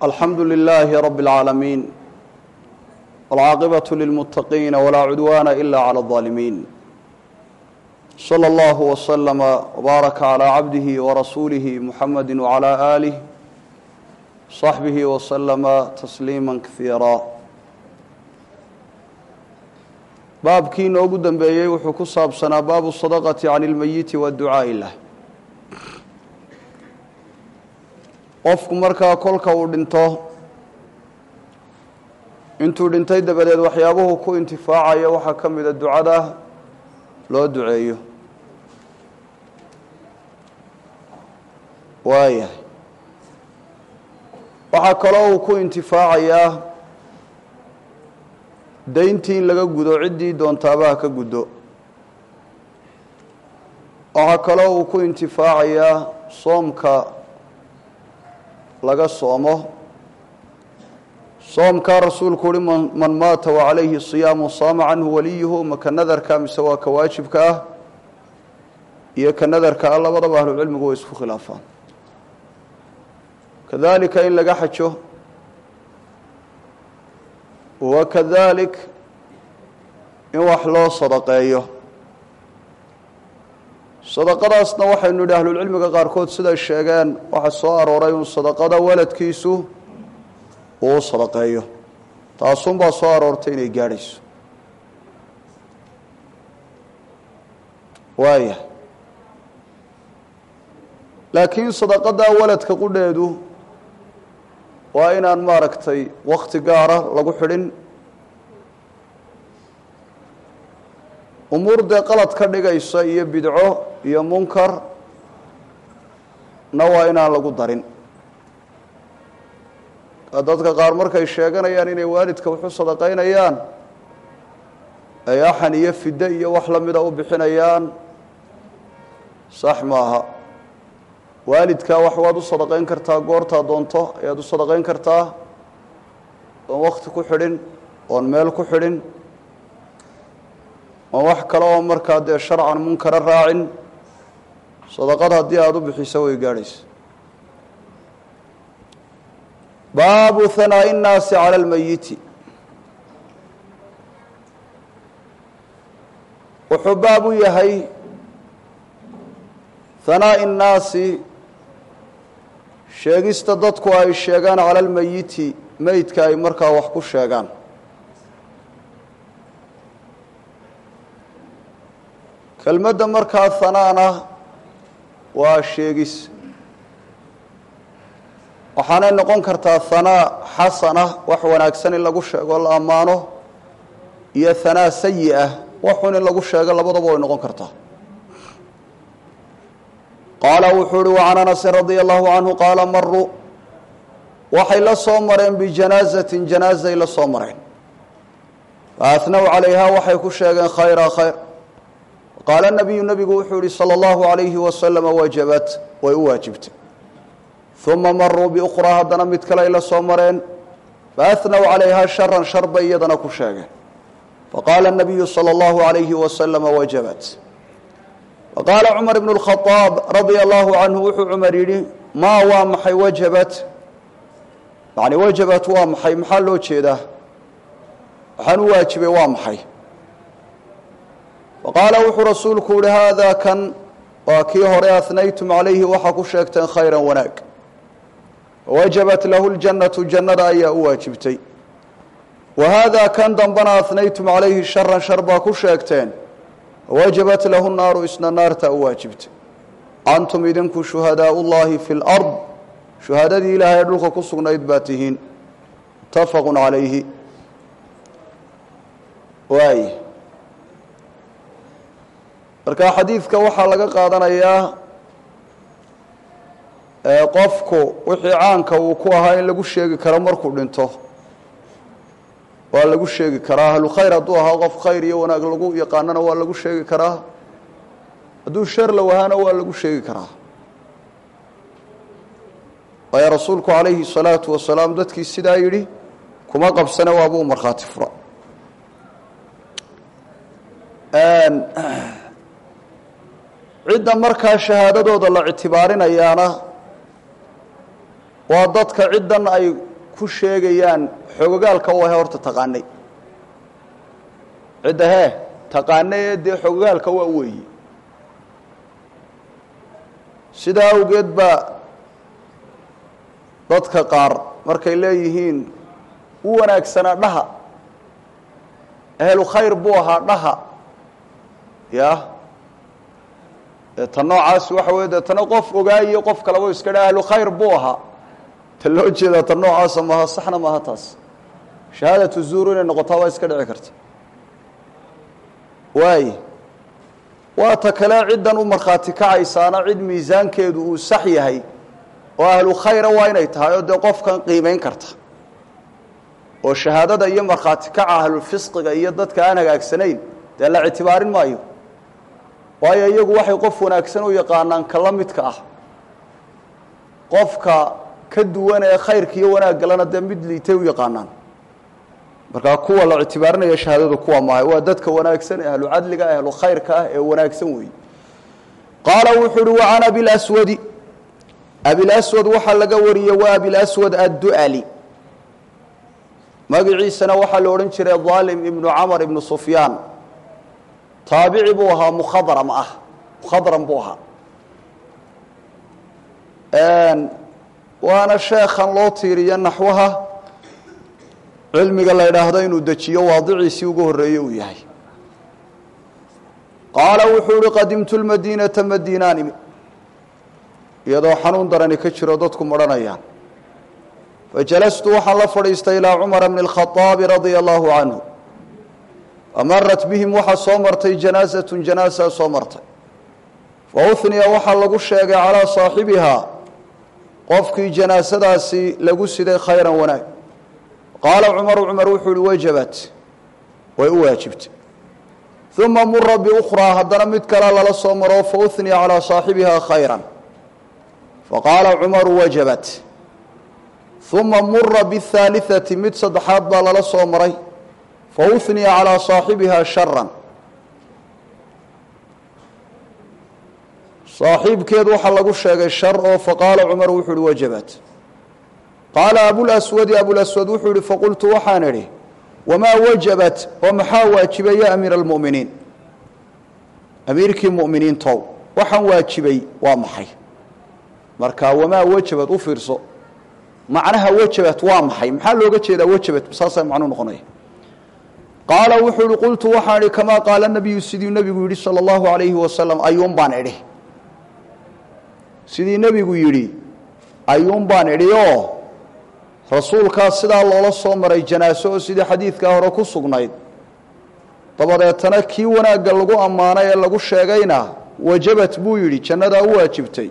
alxamdu lilaahi rabi اlcaalamiin wاlcaaqibaة lilmuttaqiina walaa cudwaana ila clى اظaalimiin slى اllah wslama wbaaraka calى cabdihi warasuulihi muxamadi wcalى aalih صaxbihi wslama tasliima kaiira baabkii inoogu dambeeyey wuxuu ku saabsanaa baabu sadaqati can اlmeyiti waadducaa'i lah qofku markaa kolka uu dhinto intuu dhintay dabadeed waxyaabuhu ku intifaacaya waxaa ka mida ducada loo duceeyo waayahay waxaa kaloo uu ku intifaacayaa dayntii in laga gudo ciddii doontaabaha ka guddo waxaa kaloo uu ku intifaacayaa soomka laga soomo soomkaa rasuulku uhi man maata wacalayhi siyaamu saama canhu waliyuhu ma ka nadarka mise waa ka waajibka ah iyo ka nadarka ah labadaba ahlucilmigu way isku khilaafaan kadalika in laga xajo wakadalik in wax loo sadaqeeyo sadaqadaasna waxaynu nidhi ahlulcilmiga qaarkood siday sheegeen waxaa soo arooray un sadaqada waladkiisu uu sadaqeeyo taasunbaa soo aroortay inay gaadhayso waaya laakiin sadaqadaa waladka qudheedu waa inaan maaragtay wakti gaara lagu xidhin umuur dee qalad ka dhigaysa iyo bidco iyo munkar na waa inaan lagu darin dadka qaar markay sheeganayaan inay waalidka waxu sadaqaynayaan ay axan iyo fiddo iyo wax la mida u bixinayaan sax maaha waalidkaa wax waad u sadaqayn kartaa goortaa doonto ayaad u sadaqayn kartaa oon wakti ku xidhin oon meel ku xidhin oon wax kale oo markaa dee sharcan munkara raacin sadaqad haddii aada u bixiso way gaadhaysa baabu hanaa'i innaasi cala almeyiti wuxuu baab u yahay hanaa'i innaasi sheegista dadku ay sheegaan cala almeyiti meydka ay markaa wax ku sheegaan kelmadda markaa hanaana waa sheegis waxaanay noqon kartaa hanaa xasana wax wanaagsan in lagu sheego la ammaano iyo hanaa sayi ah waxun in lagu sheego labadaba way noqon kartaa qaala wuxuu uhi wacan anasin radia allahu canhu qaala maruu waxay la soo mareen bijanaazatin janaazay la soo mareen faahnaw calayhaa waxay ku sheegeen khayra khayr qaala nabiyu nebigu wuxuu yihi salى اllahu alayhi wasalama wajabat way u waajibtay uma maruu biukhraa haddana mid kale ay la soo mareen faahnaw calayhaa sharan shar bay iyadana ku sheegeen faqaala nabiyu salى اllahu alayhi wasalama wajabat faqaala cumar ibn اlkhaaab radia allahu canhu wuxuu cumar yidhi maa waa maxay wajabat yani wajabat waa maxay maxaa loo jeedaa waxaan u waajibay waa maxay faqaala wuxuu rasuulku yihi haada kan waa kii hore ahnaytum calayhi waxaa ku sheegteen khayra wanaag wajabat lahu ljannatu jannada ayaa u waajibtay wa haada kan dambana ahnaytum calayhi sharan shar baa ku sheegteen wajabat lahu naaru isna naartaa u waajibtay antum idinku shuhadaau llahi fi lard shuhadadii ilaahay ee dhulka ku sugnayd baa tihiin mutafaqu calayhi waay marka xadiidka waxaa laga qaadanayaa qofku wixii caanka uu ku ahaa in lagu sheegi karo markuu dhinto waa lagu sheegi karaa ahlu khayr hadduu ahaa qof khayr iyo wanaag lagu yaqaanana waa lagu sheegi karaa hadduu shar la wahaana waa lagu sheegi karaa waayo rasuulku calayhi salaatu wasalaam dadkii sidaa yidhi kuma qabsane waabuu markhaati fura cidda markaa shahaadadooda la ictibaarinayaana waa dadka ciddan ay ku sheegayaan xogogaalka u ahe horta taqaanay cidda hee taqaanay ee dee xogogaalka waa weeye sidaa awgeed baa dadka qaar markay leeyihiin u wanaagsanaa dhaha ahlu khayr buu ahaa dhaha ya ta noocaasi waxa wey deetana qof ogaayo qof kalaba iska dha ahlu khayr buu ahaa ta loo jeedaa ta noocaasa maaha saxna maaha taas shahaadatu zuur inay noqotaa waa iska dhici karta waay waa ta kale ciddan u markhaati kacaysaana cid miisaankeedu uu sax yahay oo ahlu khayra waa inay tahay oo dee qofkan qiimayn karta oo shahaadada iyo markhaati kaca ahlulfisqiga iyo dadka aan hagaagsanayn dee la ictibaarin maayo waayo iyagu waxay qof wanaagsan u yaqaanaan ka la midka ah qofka ka duwan ee khayrka iyo wanaaggalana dee mid liitay u yaqaanaan markaa kuwa la ictibaarinaya shahaadadu kuwa maaha waa dadka wanaagsan ee ahlu cadliga ahlu khayrka ah ee wanaagsan weeye qaala wuxuu uhi wa can abilaswadi abilaswad waxaa laga wariyey waa abilaswad addu'ali magaciisana waxaa la odhan jiray daalim ibnu camar ibnu sufyaan taabici buu ahaa mukhadram ah mukhadram buu ahaa waana sheekhan loo tiiriyo naxwaha cilmiga la idhaahdo inuu dejiyo waadiciisii ugu horreeye uu yahay qaala wuxuu uhi qadimtu lmadiinata madiinaan imi iyadoo xanuun darani ka jiro dadku madhanayaan fajalastu waxaan la fadhiistay ilaa cumara bni اlkhaaabi radia allahu canhu amarat bihim waxaa soo martay janaasatun janaasaa soo martay fauniya waxaa lagu sheegay calaa saaxibihaa qofkii janaasadaasi lagu siday khayran wanaag qaala cumaru cumar wuxuu uhi wajabat way u waajibtay uma mura biukhraa haddana mid kale lala soo maro fauniya calaa saaxibihaa khayran faqaala cumaru wajabat uma mura bihaaliثati mid saddexaad baa lala soo maray fauniya calىa صaaxibiha shara saaxiibkeed waxaa lagu sheegay shar oo faqaala cumar wuxuu uhi wajabat qaala abulaswadi abulaswad wuxuu ihi faqultu waxaan idhi wamaa wajabat oo maxaa waajibay ya amiira اlmuminiin amiirkii muminiintow waxaan waajibay waa maxay marka wamaa wajabat u fiirso macnaha wajabat waa maxay maxaa looga jeedaa wajabat saasaa macnuu noqonaya qaala wuxuu ihi qultu waxaan idhi kamaa qaala nabiyu sidii nebigu yidhi sala allahu alayhi wasalam ayuun baan idhi sidii nebigu yidhi ayuun baan idhi oo rasuulkaas sidaa loola soo maray janaaso oo sidii xadiidkaa hore ku sugnayd dabadeetana kii wanaagga lagu ammaanay ee lagu sheegayna wajabat buu yidhi jannadaa u waajibtay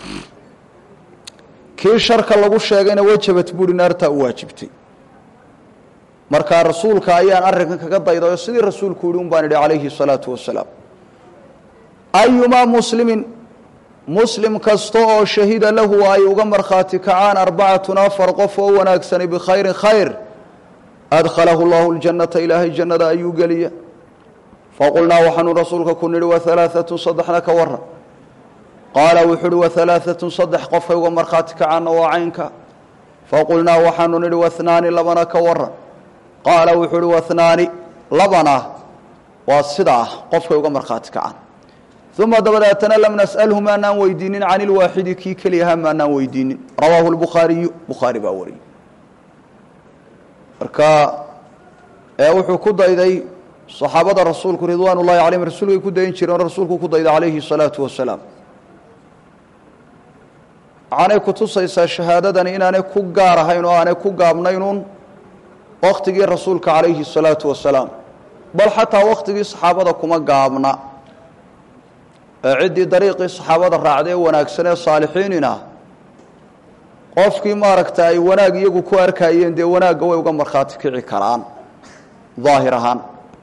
kii sharka lagu sheegayna wajabat buuhi naartaa u waajibtay markaa rasuulka ayaan arrinkan kaga dayday oo sidii rasuulku yihi un baan idhi calayhi salaatu wasalaam ayumaa muslimin muslim kasta oo shahida lahu ay uga markhaati kacaan arbacatun afar qof oo wanaagsani bikhayrin khayr adkhalahu llahu ljannata ilaahay jannada ayuu geliya faqulnaa waxaanu rasuulka ku nidhi wahalaaatun saddexna ka waran qaala wuxuu uhi wahalaaatun saddex qofkay uga markhaati kacaanna waa caynka faqulnaa waxaanu nidhi wahnaani labana ka waran qaala wuxuu uhi wahnaani labana waa sidaa qofkay uga markhaati kacaan uma dabadeetana lam nas'alhu maanaan weydiinin can ilwaaxidi kii keliyahaa maanaan weydiinin rawaahu lbukhaariyu bukhaari baa wariyey marka wuxuu ku dayday saxaabada rasuulku ridwaan ullahi calayhim rasuulkay ku dayin jireen rasuulku ku dayday calayhi salaatu wasalaam waxaanay kutusaysaa shahaadadani inaanay ku gaar ahayn oo aanay ku gaabnaynuun waktigii rasuulka calayhi salaatu wasalaam bal xataa waktigii saxaabada kuma gaabna ee ciddii dariiqii saxaabada raacday ee wanaagsan ee saalixiinina qofkii maaragta ay wanaag iyagu ku arkayeen dee wanaagga way uga markhaati kici karaan daahir ahaan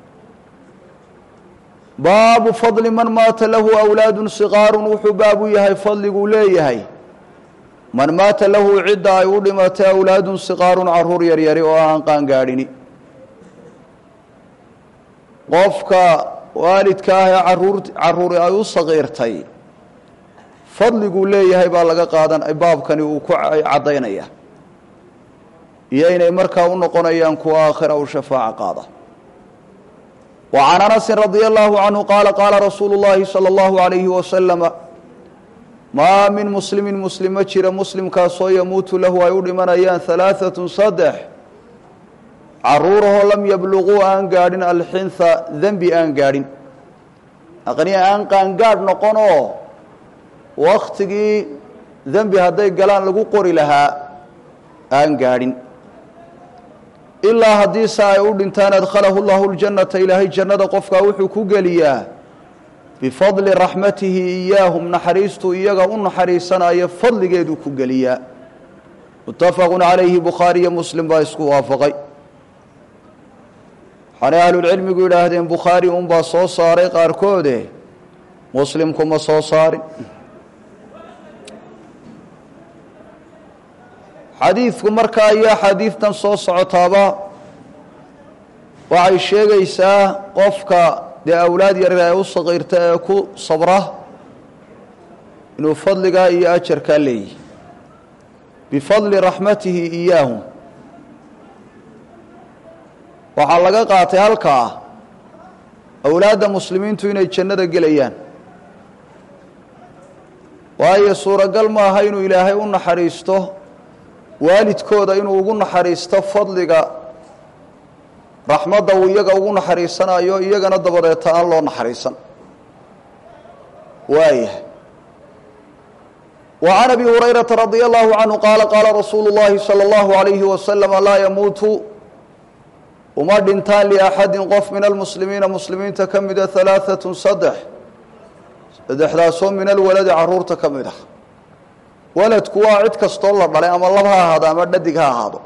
baabu fadli man maata lahu awlaadun siqaarun wuxuu baabu yahay fadliguu leeyahay man maata lahu cidda ay u dhimatay awlaadun siqaarun caruur yaryari oo aan qaangaadhini qofka waalidka ah ee caruur caruuri ay u saqiirtay fadliguu leeyahay baa laga qaadan baabkani uu ku caddaynaya iyo inay markaa u noqonayaan kuwa aakhira u shafaaco qaada wa can anasin radia allahu canhu qaala qaala rasuulu llaahi sala allahu alayhi wasalama maa min muslimin muslim ma jira muslimkaasoo yamuutu lahu ay u dhimanayaan halaaatun saddex caruurahoo lam yabluquu aan gaadhin alxintha dembi aan gaadhin aqniya aan qaangaadh noqonoo waktigii dembi hadday galaan lagu qori lahaa aan gaadhin ilaa haddiise ay u dhintaan adkhalahu llahu ljannata ilaahay jannada qofkaa wuxuu ku geliyaa bifadli raxmatihi iyaahum naxariistuu iyaga u naxariisanayo fadligeeduu ku geliyaa muttafaqun calayhi bukhaariyo muslim baa isku waafaqay waxaanay ahlulcilmigu yidhaahdeen bukhaari unbaa soo saaray qaarkoode muslimkuma soo saarin xadiidku markaa iyo axaadiidtan soo socotaaba waxay sheegaysaa qofka dee awlaad yaryar ee u saqiirta ee ku sabra inuu fadligaa iyo ajarkaa leeyahy bifadli raxmatihi iyaahum waxaa laga qaatay halkaa awlaadda muslimiintu inay jannada gelayaan waayo suuragal maaha inuu ilaahay u naxariisto waalidkooda inuu ugu naxariisto fadliga raxmadda uu iyaga ugu naxariisanayo iyagana dabadeeta aan loo naxariisan waayahay wa can abi hurayrata radia allahu canhu qaala qaala rasuulu llahi sala allahu alayhi wasalama laa yamuutu uma dhintaan liaxadin qof min almuslimiina muslimiinta ka mida halaaatun saddex saddexdaasoo min alwaladi caruurta ka mid ah waladku waa cid kastoo la dhalay ama lab ha ahaado ama dhadig ha ahaado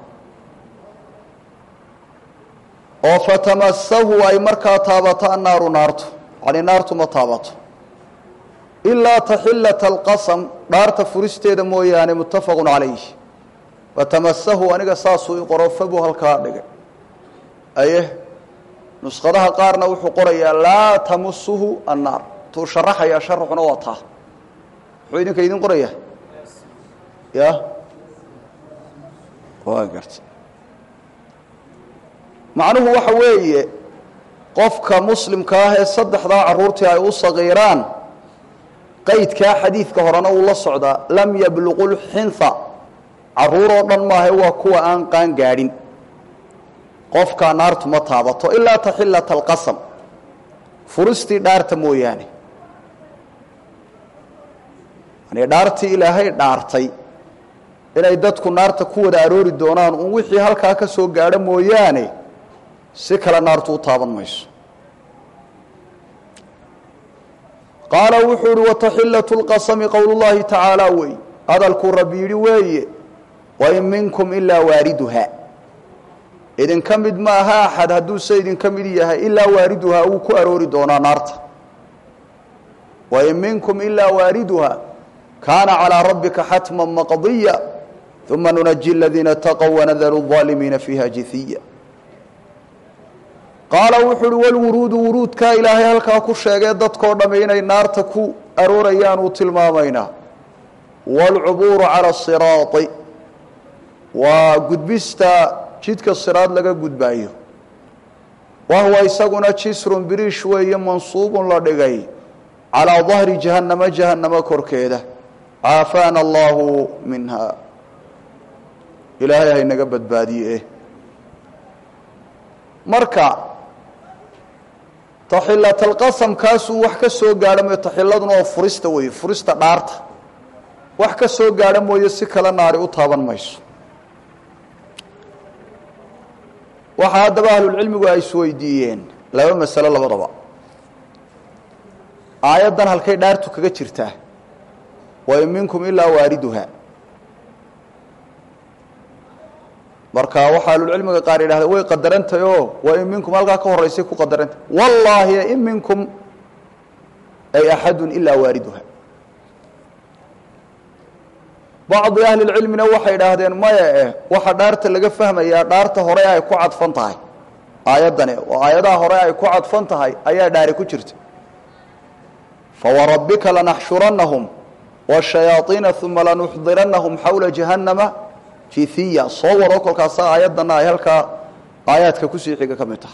oo fatamasahu ay markaa taabato annaaru naartu yani naartu ma taabato ilaa taxillata alqasam dhaarta furisteeda mooyaane muttafaqun calayh fatamasahu aniga saasuu i qoro fabuu halkaa dhigay aye nuskhadaha qaarna wuxuu qorayaa laa tamusuhu annaar tuu sharaxayaa sharaxuna waa taa muxuu idinka idin qorayaa ya waa garta macnuhu waxa weeye qofka muslimka ah ee saddexdaa caruurtii ay u sagiiraan qaydkaa xadiidka horena uu la socdaa lam yabluqu lxintha caruur oo dhan maaha waa kuwa aan qaan gaadhin qofkaa naartu ma taabato ilaa taxillata alqasam furistii dhaarta mooyaane yani dhaartii ilaahay dhaartay inay dadku naarta ku wada aroori doonaan uun wixii halkaa ka soo gaadho mooyaane si kale naartu u taaban mayso qaala wuxuu uhi wataxillatu lqasami qowl llahi tacaala wey hadalkuu rabbi yidhi weeye wain minkum ilaa waariduha idinka mid ma aha axad hadduuse idinka mid yahay ilaa waariduhaa wuu ku aroori doonaa naarta wain minkum ilaa waariduha kaana calىa rabbika xatma maqdiya uma nunaji aladiina taqow wanadaru الظaalimiina fiiha jihiya qaala wuxuu uhi walwuruudu wuruudkaa ilaahay halkaa ku sheegee dadkoo dhamme inay naarta ku aroorayaan uu tilmaamaynaa wاlcubuuru calى الsiraai waa gudbista jidka siraad laga gudbaayo wahuwa isaguna jisrun biriish weeye mansuubun la dhigay calىa dahri jahannama jahannamo korkeeda caafaana allahu minha ilaahay haynaga badbaadiye marka taxilat alqasam kaasuu wax ka soo gaadho mooye taxiladuna oo furista weeye furista dhaarta wax ka soo gaadho mooye si kale naari u taaban mayso waxaa haddaba ahlulcilmigu ay isweydiiyeen laba masalo labadaba aayaddan halkay dhaartu kaga jirtaa wain minkum ilaa waariduha marka waxaa ahlulcilmiga qaar yidhahda way qadarantahy oo wain minkum halkaa ka horeysay ku qadarantah wallaahi in minkum ay axadun ilaa waariduha bacdi ahli lcilmina waxay idhaahdeen maya eh waxa dhaarta laga fahmayaa dhaarta hore ay ku cadfan tahay aayaddani oo aayadaha hore ay ku cadfan tahay ayaa dhaari ku jirta fawarabbika lanaxshurannahum wاshayaaiina uma lanuxdirannahum xawla jahannama jithiya soo waro kolkaasa aayaddana ay halkaa aayaadka kusii xiga ka mid tahay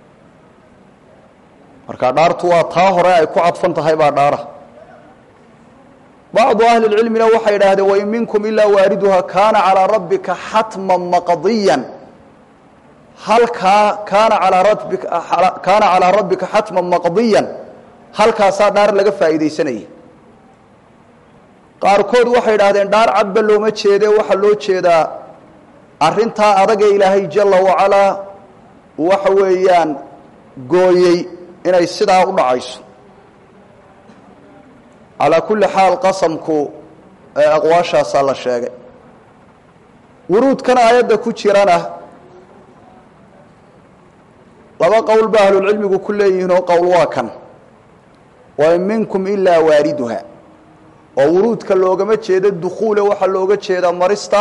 marka dhaartu waa taa hore ay ku cadfan tahay baa dhaara bacdu ahli lcilmina waxay yidhaahdeen wain minkum ilaa waariduha kaana calaa rabbika xatman maqdiyan halkaa kaana alaa rabbika kaana calaa rabbika xatman maqdiyan halkaasaa dhaar laga faa'iidaysanayay qaarkood waxay yidhahdeen dhaar cadba looma jeede waxaa loo jeedaa arrintaa adagee ilaahay jala wacalaa waxa weeyaan gooyey inay sidaa u dhacayso calaa kulli xaal qasamku aqwaashaasaa la sheegay wuruudkan aayadda ku jirana laba qowl ba ahlulcilmigu ku leeyihiin oo qowl waa kan wain minkum ilaa waariduha oo wuruudka loogama jeedo dukhuule waxaa looga jeedaa marista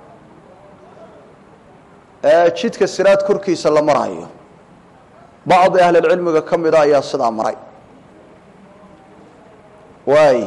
jidka siraad korkiisa la marayo bacdi ahlilcilmiga ka mida ayaa sidaa maray waay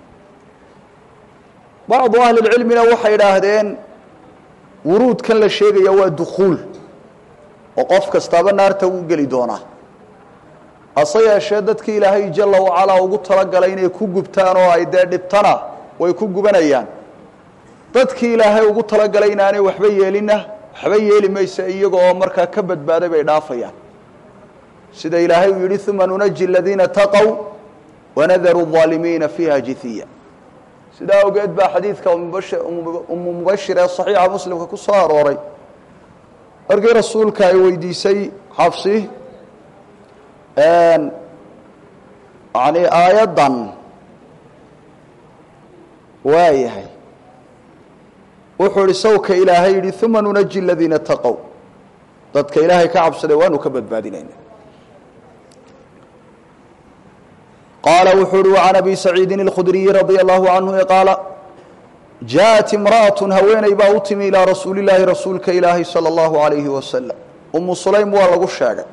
bacdu ahlilcilmina waxay idhaahdeen wuruudkan la sheegaya waa dukhuul oo qof kastaaba naarta wuu geli doonaa hase yeeshee dadkii ilaahay jala wacalaa ugu talagalay inay ku gubtaan oo ay dee dhibtana way ku gubanayaan dadkii ilaahay ugu talagalay inaanay waxba yeelinna waxba yeeli maysa iyaga oo markaa ka badbaaday bay dhaafayaan sida ilaahay uu yidhi uma nunaji aladiina taqow wanadaru الظaalimiina fiiha jihiya sidaa awgeed baa xadiidka umu mubashir ee صaxiixa muslimka ku soo arooray markii rasuulka ay weydiisay xabsi yani aayaddan waayahay wuxuu ihi sawka ilaahay yihi uma nunaji aladiina taqow dadka ilaahay ka cabsaday waanu ka badbaadinayna qaala wuxuu uhi وعan abi saciidin الkhudriyi radي الlahu canhu qaala jaءat imraأaة haweeney baa u timi ilىa rasuuli اlaahi rasuulka ilaahi salى اllahu عalayhi wasalam umu sulaym waa lagu sheegay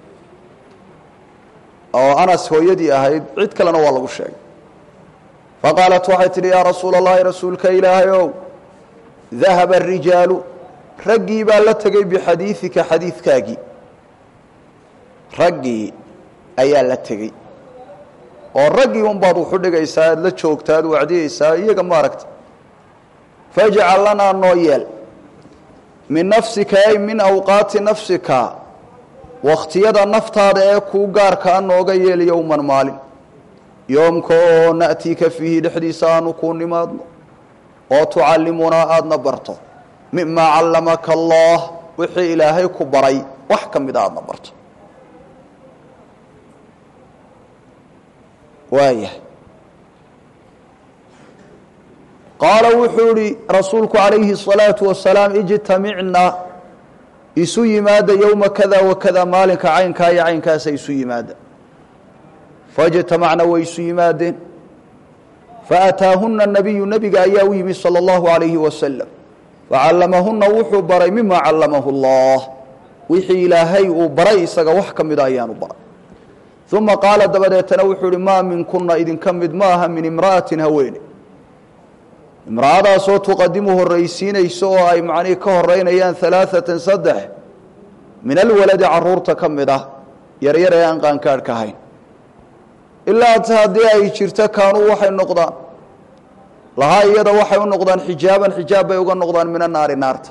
oo anas hooyadii ahayd cid kalena waa lagu sheegay faqaalat waxay tidhi yaa rasuula اllahi rasuulka ilaahay ow dahaba الrijaalu raggii baa la tegey bixadiiثika xadiidkaagii raggii ayaa la tegey oo raggii un baad wuxu dhigaysaa aad la joogta aad wacdiyeysaa iyaga maaragta fajcal lanaa noo yeel min nafsika ay min awqaati nafsika wakhtiyada naftaada ee kuu gaarkaa nooga yeel yowman maalin yoomka oo na'tiika fiihi dhexdiisa aanu kuu nimaadno oo tucallimunaa aadna barto mimaa callamaka allah wixii ilaahay ku baray wax ka mida aadna barto waayahay qaala wuxuu ihi rasuulku calayhi الصalaaةu wasalaam ijtamicna isu yimaada yowma kada wakada maalinka caynkaa iyo caynkaasa isu yimaada faاjtamacna way isu yimaadeen faataahuna nabiyu nebiga ayaa u yimi salى اllahu عalayhi wasalam facallamahuna wuxuu baray mima callamahu اllah wixii ilaahay uu baray isaga wax ka mida ayaanu baray uma qaala dabadeetana wuxuu ihi maa minkuna idinka mid ma aha min imra'atin haweene imra'adaasoo tuqadimu horraysiinayso oo ay macnihii ka horeynayaan alaaatan saddex min alwaladi caruurta ka mid ah yaryar ee aan qaankaadhka ahayn ilaa ata haddii ay jirto kaanuu waxay noqdaan lahaa iyada waxay u noqdaan xijaaban xijaab bay uga noqdaan min annaari naarta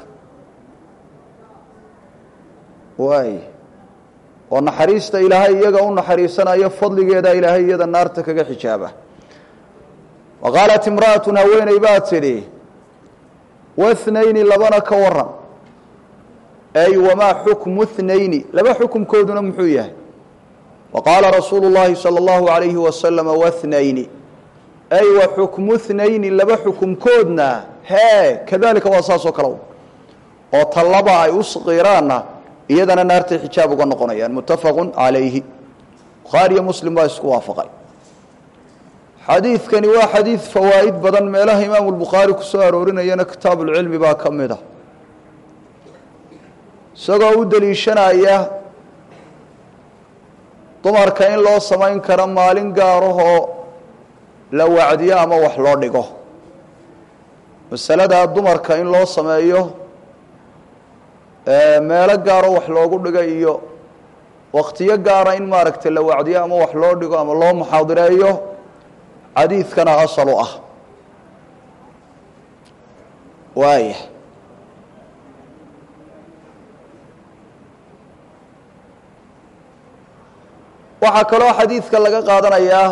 waay oo naxariista ilaahay iyaga u naxariisanayo fadligeeda ilaahay iyada naarta kaga xijaaba wa qaalat imra'atun haweeney baa tidhi wathnayni labana ka waran ay wamaa xukmu thnayni laba xukumkooduna muxuu yahay wa qaala rasuulu llaahi salى اllahu alayhi wasalama wathnayni ay wa xukmu thnayni laba xukumkoodna hee kadalika waa saas oo kale oo tallaba ay u saqiiraanna iyadana naartay xijaab uga noqonayaan muttafaqu calayhi bukhaariyo muslim baa isku waafaqay xadiidkani waa xadiid fawaa'id badan meelaha imaamu lbukhaari ku soo aroorinayana kitaabuulcilmi baa ka mid a isagoo u deliishanaya dumarka in loo samayn karo maalin gaarahoo la wacdiyo ama wax loo dhigo masaladaa dumarka in loo sameeyo meelo gaaro wax loogu dhiga iyo waktiyo gaara in maaragtay la wacdiyo ama wax loo dhigo ama loo muxaadireeyo xadiidkana asal u ah waaya waxaa kaloo xadiidka laga qaadanayaa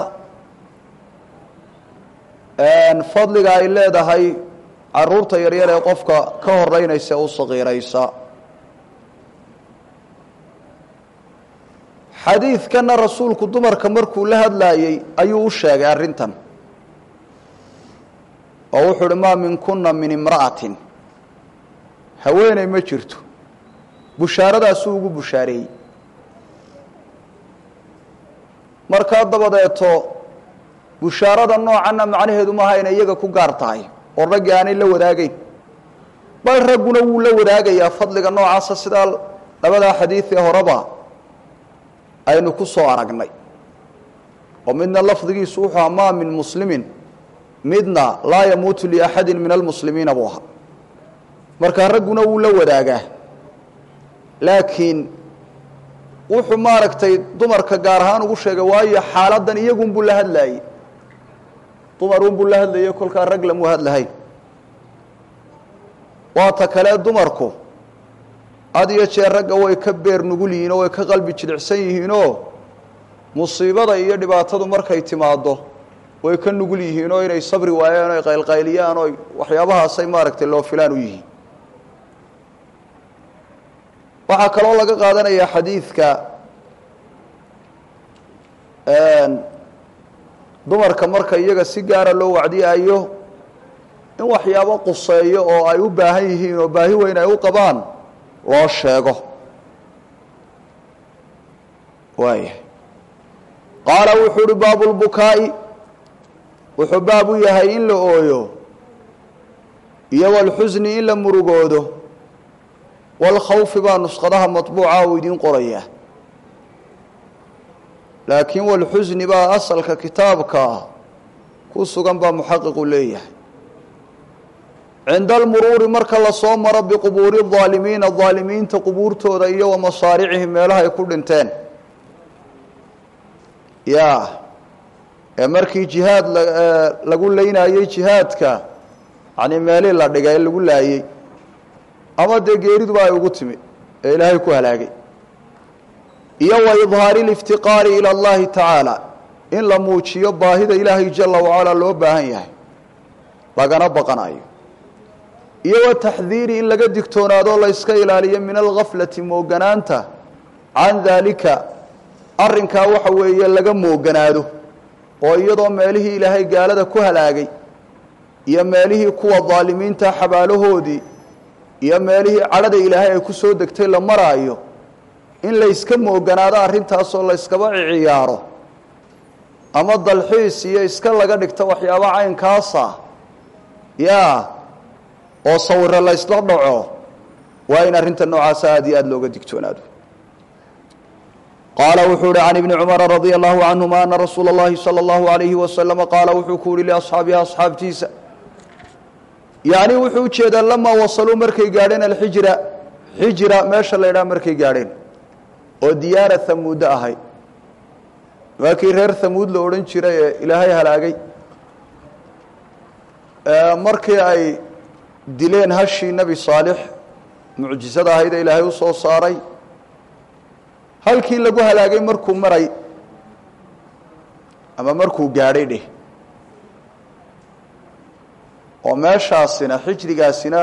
fadliga ay leedahay caruurta yaryar ee qofka ka horeynaysa u saqiiraysa xadiidkana rasuulku dumarka markuu la hadlaayey ayuu u sheegay arrintan oo wuxuu uhi maa minkuna min imra'atin haweeney ma jirto bushaaradaasuu ugu bushaareeyey markaa dabadeeto bushaarada noocanna macnaheedu maaha inay iyaga ku gaar tahay oo raggii aanay la wadaagayn bal ragguna wuu la wadaagayaa fadliga noocaasa sidaa labadaa xadiid ee horeba aynu ku soo aragnay oo midna lafdigiisu wuxuu ahaa maa min muslimin midna laa yamuutu liaxadi min almuslimiina buu ahaa markaa ragguna wuu la wadaagaa laakiin wuxuu maaragtay dumarka gaar ahaan ugu sheegay waayo xaaladan iyagunbuu la hadlaayey dumarunbuu la hadlayay kolkaa rag lamu hadlahayn waata kale dumarku had iyo jeer ragga way ka beer nugul yihiin oo way ka qalbi jilicsan yihiinoo musiibada iyo dhibaatadu markay timaaddo way ka nugul yihiin oo inay sabri waayaan o ay qaylqayliyaan oo waxyaabahaasay maaragtay loo filaan u yihiin waxaa kaloo laga qaadanayaa xadiidka dumarka marka iyaga si gaara loo wacdiyayo in waxyaabo quseeyo oo ay u baahan yihiin oo baahi weyn ay u qabaan loo sheego waaya qaala wuxuu uhi baabu lbukaa'i wuxuu baab u yahay in la ooyo iyo walxusni in la murugoodo walkhawfi baa nusqadaha matbuuca uu idiin qorayaa laakiin walxusni baa asalka kitaabka ku sugan baa muxaqiqu leeyahay cinda almuruuri marka lasoo maro biqubuuri aalimiina aalimiinta qubuurtooda iyo wa masaaricihim meelaha ay ku dhinteen ya ee markii jihaad lagu leynayey jihaadka yani meelii la dhigay lagu laayey ama dee geeriduba ay ugu timi ee ilaahay ku halaagay iyo wa idhaari liftiqaari ila allahi tacaala in la muujiyo baahida ilaahay jala wacala loo baahan yahay lagana baqanayo iyo wa taxdiiri in laga digtoonaado la yska ilaaliyo min algaflati mooganaanta can daalika arrinkaa waxa weeye laga mooganaado oo iyadoo meelihii ilaahay gaalada ku halaagay iyo meelihii kuwa daalimiinta xabaalahoodii iyo meelihii cadhada ilaahay ay ku soo degtay la maraayo in layska mooganaado arrintaasoo layskaba ciyaaro ama dalxiis iyo iska laga dhigto waxyaaba caynkaasa ya oo sawiro laysla dhaco waa in arrinta noocaasa aad iyo aada looga digtoonaado qaala wuxuu uhi can ibni cumara radia allahu canhuma ana rasuula اllahi salى اllahu alayhi wasalama qaala wuxuu ku uhi liasxaabihi asxaabtiisa yacni wuxuu ujeedaa lamaa wasaluu markay gaadheen alxijra xijra meesha la ydhaha markay gaadheen oo diyaara hamuuddo ahay waa kii reer hamuud la odhan jiray ee ilaahay halaagay markii ay dileen hashii nebi saalix mucjisada ahayd ee ilaahay u soo saaray halkii lagu halaagay markuu maray ama markuu gaadhay dheh oo meeshaasina xijrigaasina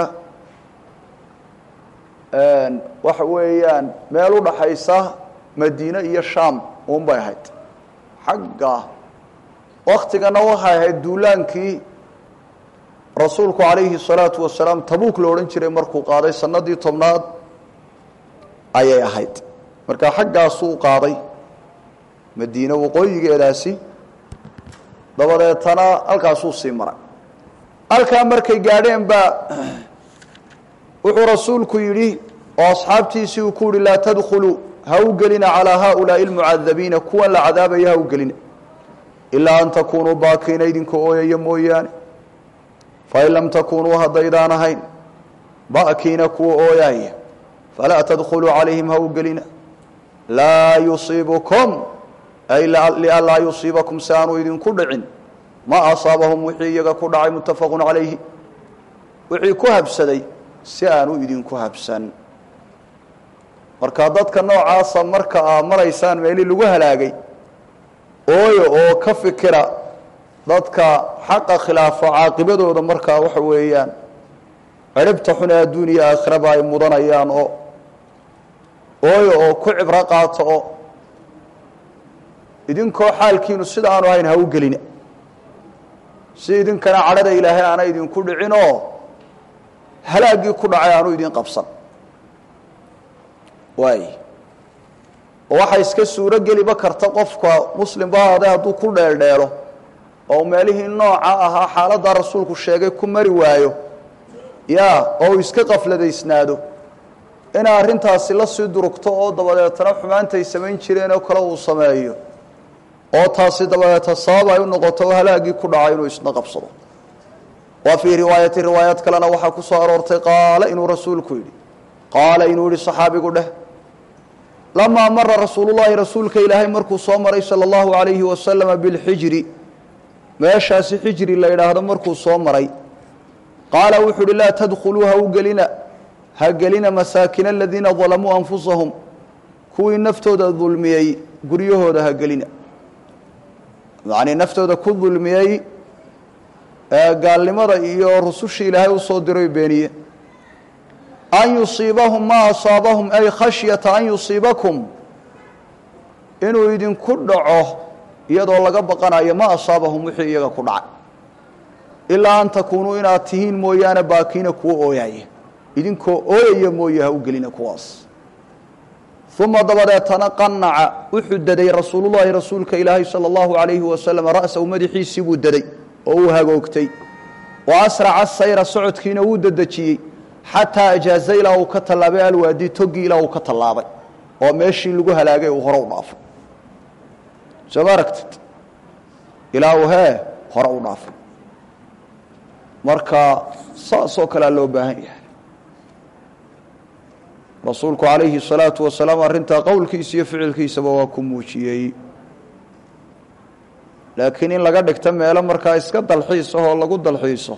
waxa weeyaan meel u dhaxaysa madiine iyo shaam uun bay ahayd xagga waktigana waxay ahayd duulaankii rasuulku calayhi الsalaatu wasalaam tabuuk la odhan jiray markuu qaaday sanadii tobnaad ayay ahayd marka xaggaasuu qaaday madiine waqooyigeedaasi dabadeetana halkaasuu sii maray halkaa markay gaadheen baa wuxuu rasuulku yidhi oo asxaabtiisii uu ku yihi laa tadkhuluu ha u gelina calaa haaulaa'i almucadabiina kuwan la cadaabaya ha u gelina ilaa an takuunuu baakiina idinka ooyaya mooyaane fain lam takunuu haddaydaan ahayn ba'kiina kuwa ooyaaya falaa tadkhuluu calayhim ha u gelina laa yusiibukum ay lianlaa yusiibakum si aanu idinku dhicin ma asaabahum wixii iyaga ku dhacay muttafaqu calayhi wixii ku habsaday si aanu idinku habsan marka dadka noocaasa marka aa maraysaan meelii lagu halaagay ooyo oo ka fikira dadka xaqa khilaafo caaqibadooda markaa waxa weeyaan ciribta xun ee adduuniya aakhiraba ay mudanayaan oo ooyo oo ku cibro qaato oo idinkoo xaalkiinu sida aanu ahayn ha u gelina si idinkana cadhada ilaahay aana idinku dhicin oo halaaggii ku dhacay aanu idin qabsan waay oo waxaa iska suuro geliba karta qofka muslimba haade hadduu ku dheeldheelo oo meelihii nooca ahaa xaaladdaa rasuulku sheegay ku mari waayo ya oo uu iska qafladaysnaado inay arrintaasi la sii durugto oo dabadeetana xumaantay samayn jireen oo kale uu sameeyo oo taasi dabadeeta sabab ay u noqoto oo halaaggii ku dhacay inuu isna qabsado wa fii riwaayati riwaayaad kalena waxaa ku soo aroortay qaala inuu rasuulku yidhi qaala inuu yihi saxaabigu dheh lamaa mara rasuulullahi rasuulka ilaahay markuu soo maray sala allahu alayhi wasalama bilxijri meeshaasi xijri la yidhaahdo markuu soo maray qaala wuxuu uhi laa tadkhuluu ha u gelina ha gelina masaakina aladiina dalamuu anfusahum kuwii naftooda dulmiyey guryahooda ha gelina yacnii naftooda ku dulmiyey ee gaalnimada iyo rusushii ilaahay usoo diray beeniye an yusiibahum maa asaabahum ay khashyata an yusiibakum inuu idinku dhaco iyadoo laga baqanayo ma asaabahum wixii iyaga ku dhacay ilaa an takuunuu inaad tihiin mooyaane baakiina kuwa ooyaya idinkoo ooyaya mooye ha u gelina kuwaas uma dabadeetana qanaca wuxuu daday rasuulullahi rasuulka ilaahay sala allahu alayhi wasalam ra'sahu madaxiisii buu daday oo uu hagoogtay wa asraca sayra socodkiina wuu dedejiyey xataa ajaaza ilaa uu ka tallaabay alwaadi toggii ilaa uu ka tallaabay oo meeshii lagu halaagay uu hore u dhaafay soo ma aragtid ilaa uu hee hore u dhaafay marka saasoo kalea loo baahan yahay rasuulku calayhi الsalaatu wasalaam arrintaa qowlkiisa iyo ficilkiisaba waa ku muujiyey laakiin in laga dhigto meelo markaa iska dalxiis ahoo lagu dalxiiso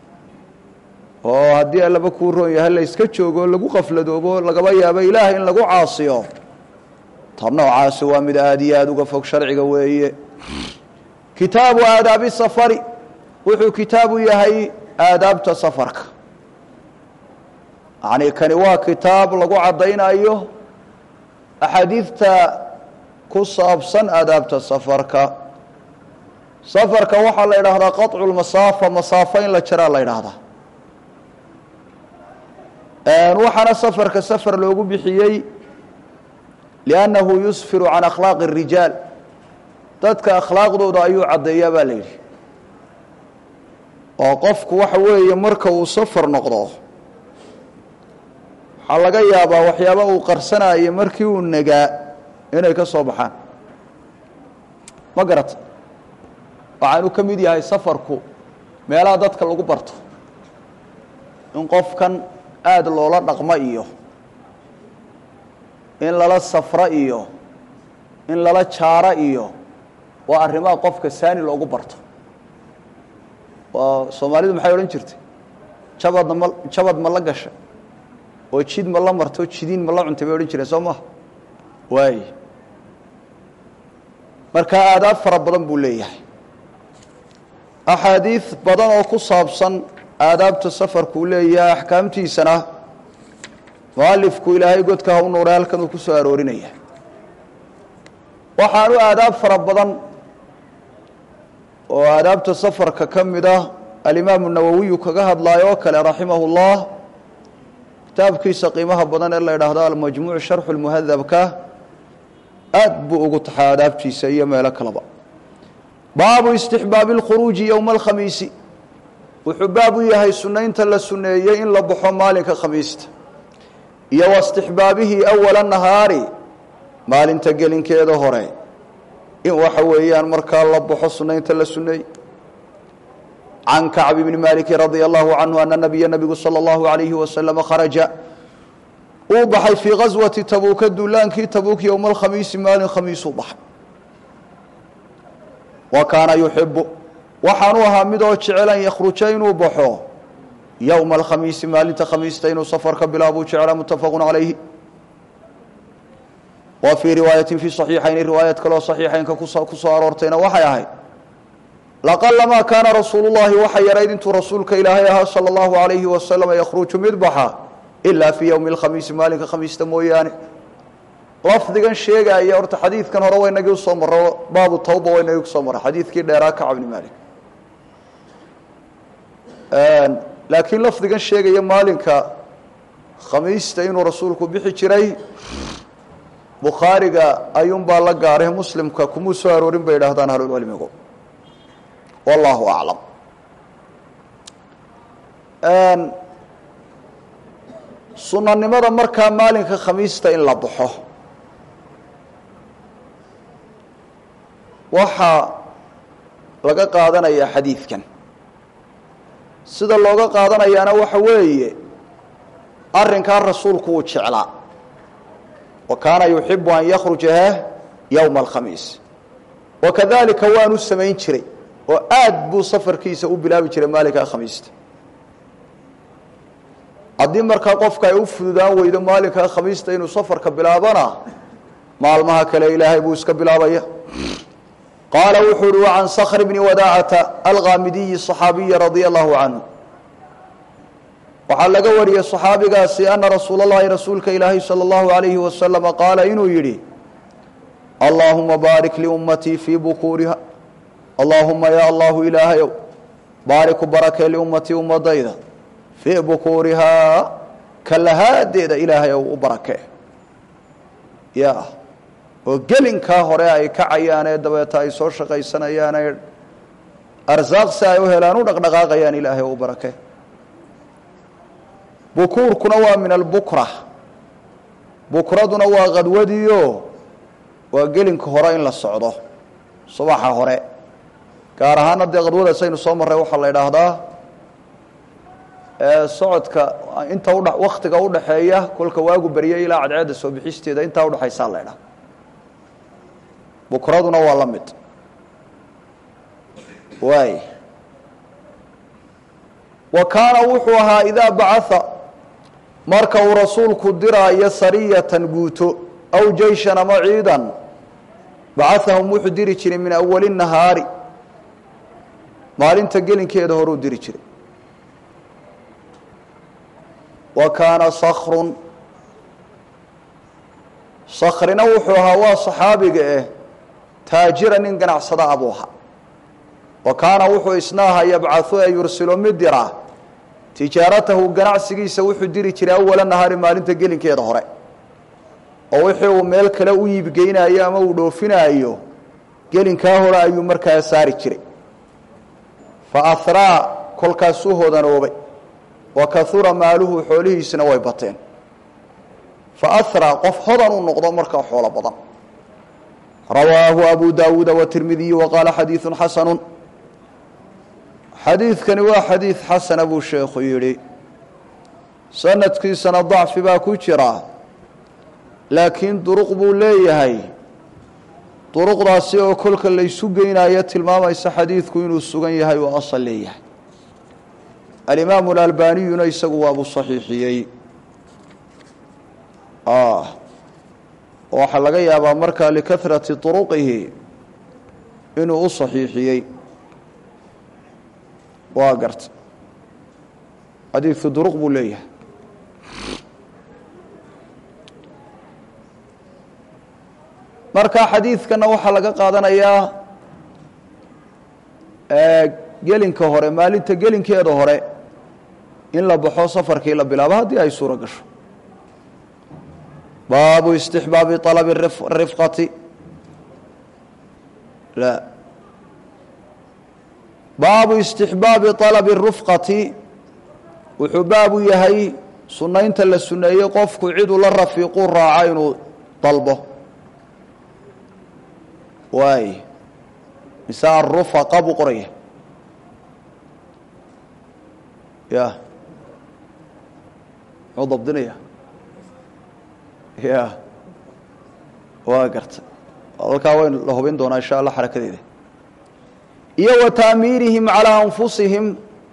oo haddii allaba kuu roon yahay la iska joogo lagu qafladoobo lagaba yaabo ilaah in lagu caasiyo ta noocaasi waa mid aada iyo aada uga fog sharciga weeye kitaabu aadaabi safari wuxuu kitaabu yahay aadaabta safarka yacni kani waa kitaab lagu caddaynayo axaadiidta ku saabsan aadaabta safarka safarka waxaa la idhaahdaa qaطcu lmasaafa masaafo in la jaraa la idhaahdaa waxaana safarka safar loogu bixiyey liannahu yusfiru can akhlaaqi الrijaal dadka akhlaaqdooda ayuu caddeeyaa baa la yidhi oo qofku waxa weeye marka uu safar noqdo waxaa laga yaabaa waxyaaba uu qarsanayo markii uu nagaa inay ka soo baxaan ma garata waxaanu ka mid yahay safarku meelaha dadka lagu barto in qofkan aada loola dhaqmo iyo in lala safro iyo in lala jaaro iyo waa arrimaha qofka saani loogu barto waa soomaalidu maxay odhan jirtay jabadna ma jabad ma la gasha oo jid ma la marto jidiin ma la cuntay bay odhan jireen soo maha waay marka aadaab fara badan buu leeyahay axaadiid badan oo ku saabsan aadaabta safarkuu leeyahay axkaamtiisana mualifku ilaahay godka ha u nuuray halkan uu ku soo aroorinaya waxaanu aadaab fara badan oo aadaabta safarka ka mid ah alimaamu nawowiyu kaga hadlaayo oo kale raximahu اllah kitaabkiisa qiimaha badan ee la idhaahdo almajmuuc sharxu lmuhadabka aad buu ugu taxay aadaabtiisa iyo meelo kaleba baabu istixbaabi اlkhuruuji yowma alkhamiisi wuxuu baab u yahay sunaynta la suneeyey in la baxo maalinka khamiista iyo wa istixbaabihi awala nahaari maalinta gelinkeeda hore in waxa weeyaan markaa la baxo sunaynta la suneeyey can kacb bni maliki radia allahu canhu ana nabiya nabigu sala allahu alayhi wasalama kharaja uu baxay fii gaswati tabuuka duulaankii tabuuk yowma alkhamiisi maalin khamiisuu baxay wa kaana yuxibu waxaanu ahaa midoo jecel an yakhruja inuu baxo yowma alkhamiisi maalinta khamiista inuu safar ka bilaabuu jecla muttafaqu calayhi wa fii riwaayatin fii saxiixayni riwaayad kaloo saxiixaynka ku soo aroortayna waxay ahayd laqalamaa kaana rasuulu llahi waxa yarayd intuu rasuulka ilaahay ahaa sala allahu alayhi wasalama yakhruju mid baxa ilaa fii yowmi alkhamiisi maalinka khamiista mooyaane lafdigan sheegaya horta xadiidkan hore waynagii usoo maro baabu tawba waynagii kusoo maray xadiidkii dheeraa kacab bni malik laakiin lafdigan sheegaya maalinka khamiista inuu rasuulku bixi jiray bukhaariga ayuunbaa la gaaray muslimka kumuu soo aroorin bay idhaahdaan ahlulcilmigu wallahu aclam sunanimada markaa maalinka khamiista in la baxo waxaa laga qaadanayaa xadiidkan sida looga qaadanayaana waxa weeye arrinkaa rasuulku uu jeclaa wa kaana yuxibu an yakhruja heh yowma alkhamiis wa kadalika waanu samayn jiray oo aad buu safarkiisa u bilaabi jiray maalinkaa khamiista haddii markaa qofka ay u fududaan weydo maalinkaa khamiista inuu safarka bilaabana maalmaha kale ilaahay buu iska bilaabaya qaala wuxuu uhi wa can skr bni wadaacata alkaamidiyi صaxaabiyi radia allahu canhu waxaa laga wariyey صaxaabigaasi ana rasuul اllahi rasuulka ilaahay salى اllahu alayhi wasalama qaala inuu yidhi allaahuma baarik liummatii fii bukuuriha allaahuma ya allahu ilaahayow baariku barakee liummatii ummadayda fii bukuurihaa kalahaadeeda ilaahay ow u barakee ya oo gelinkaa hore ay kacayaan ee dabeeta ay soo shaqaysanayaan ee arsaaq si ay u helaan u dhaqdhaqaaqayaan ilaahay ow u barakee bukuurkuna waa min albukra bukraduna waa qadwadiio waa gelinka hore in la socdo subaxa hore gaar ahaana dee qadwadaas aynu soo marray waxaa la idhaahdaa socodka inta udha waktiga udhaxeeya kolka waagu beryay ilaa cadceedda soo bixisteeda intaa udhexaysaa la idhaha bukraduna waa la mid waay wa kaana wuxuu ahaa idaa bacaa marka uu rasuulku diraayo sariyatan guuto aw jeyshan ama ciidan bacahahum wuxuu diri jiray min awali nahaari maalinta gelinkeeda horuu diri jiray wa kaana sakrun sakrina wuxuu ahaa waa saxaabiga eh taajira nin ganacsada abuu ahaa wa kaana wuxuu isna ahaa yabcau ee yursilo mid dira tijaaratahu ganacsigiisa wuxuu diri jiray awala nahaari maalinta gelinkeeda hore oo wixii uu meel kale u iibgeynayo ama uu dhoofinaayo gelinkaa hore ayuu markaa saari jiray fa ahraa kolkaasuu hodanoobay wa kahura maaluhu xoolihiisina way bateen fa ahraa qof hodan uu noqdo markaa xoolo badan rawaahu abu daawuuda watirmidiyu wa qaala xadiidu xasanu xadiidkani waa xadiid xasana buu sheekhu yidhi sanadkiisana dacfi baa ku jira laakiin duruq buu leeyahay duruqdaasi oo kolka laysu geynayo tilmaamaysa xadiidku inuu sugan yahay oo asal leeyahay alimaamu alalbaniyuna isagu waabuu saxiixiyey waxaa laga yaabaa markaa likahrati turuqihi inuu u saxiixiyey waa garta xadiidku duruq buu leeyahay marka xadiidkana waxaa laga qaadanayaa gelinka hore maalinta gelinkeeda hore in la baxo safarkii la bilaabo haddii ay suuro gasho baabu istixbaabi alabi rifqati la baabu istixbaabi alabi rufqati wuxuu baabu yahay sunaynta la suneeyey qofku ciduu la rafiiquu raaca inuu dalbo waay mise arufaqa buu qoraya ya muxuu dabdinaya ya waa garta halkaa wayn la hubin doonaa insha allah xarakadeeda iyo wa taamiirihim calaa anfusihim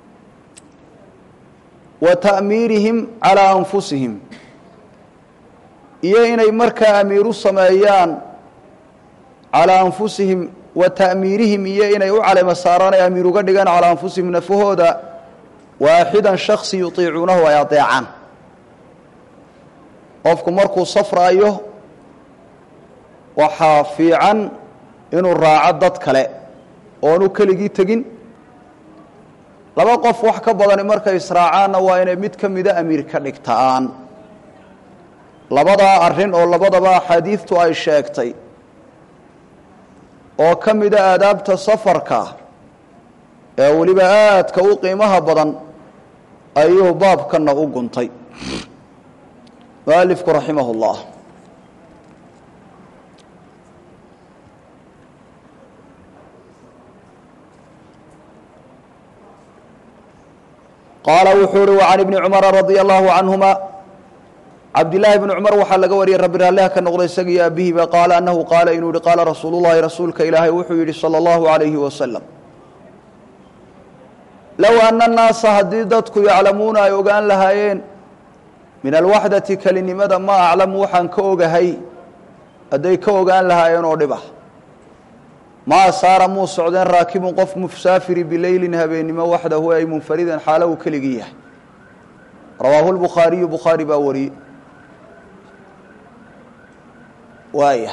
wa ta'miirihim calaa anfusihim iyo inay markaa amiiru sameeyaan calaa anfusihim wa ta'miirihim iyo inay u caleyma saaraan ay amiir uga dhigaan calaa anfusihim nafahooda waaxidan shaksi yutiicuunahu ay adeecaan qofku markuu safraayo waxaa fiican inuu raaco dad kale oonu keligii tegin laba qof wax ka badani markay israacaanna waa inay mid ka mida amiir ka dhigtaan labadaa arrin oo labadaba axaadiidtu ay sheegtay oo ka mida aadaabta safarka ee weliba aadka u qiimaha badan ayuu baabkanna u guntay mualifku raximah اllah qaala wuxuu uhi وعan ibni cumara radي allahu canهuma cabdillaahi bni cumar waxaa laga wariyey rabbi raalliha ka noqday isagiyo aabihiba qaala annahu qaala inuu yihi qaala rasuulu llahi rasuulka ilaahay wuxuu yidhi salى اllahu عalayhi wasalam low ana الnaasa haddii dadku yaclamuuna ay ogaan lahaayeen min alwaxdati kelinimada ma aclamu waxaan ka ogahay hadday ka ogaan lahaayeen oo dhib ah maa saara muu socdeen raakibun qof musaafiri bileylin habeennimo waxdahu ay munfaridan xaalo uu keligii yahay rawaahu lbukhaariyu bukhaari baa wariyey waaya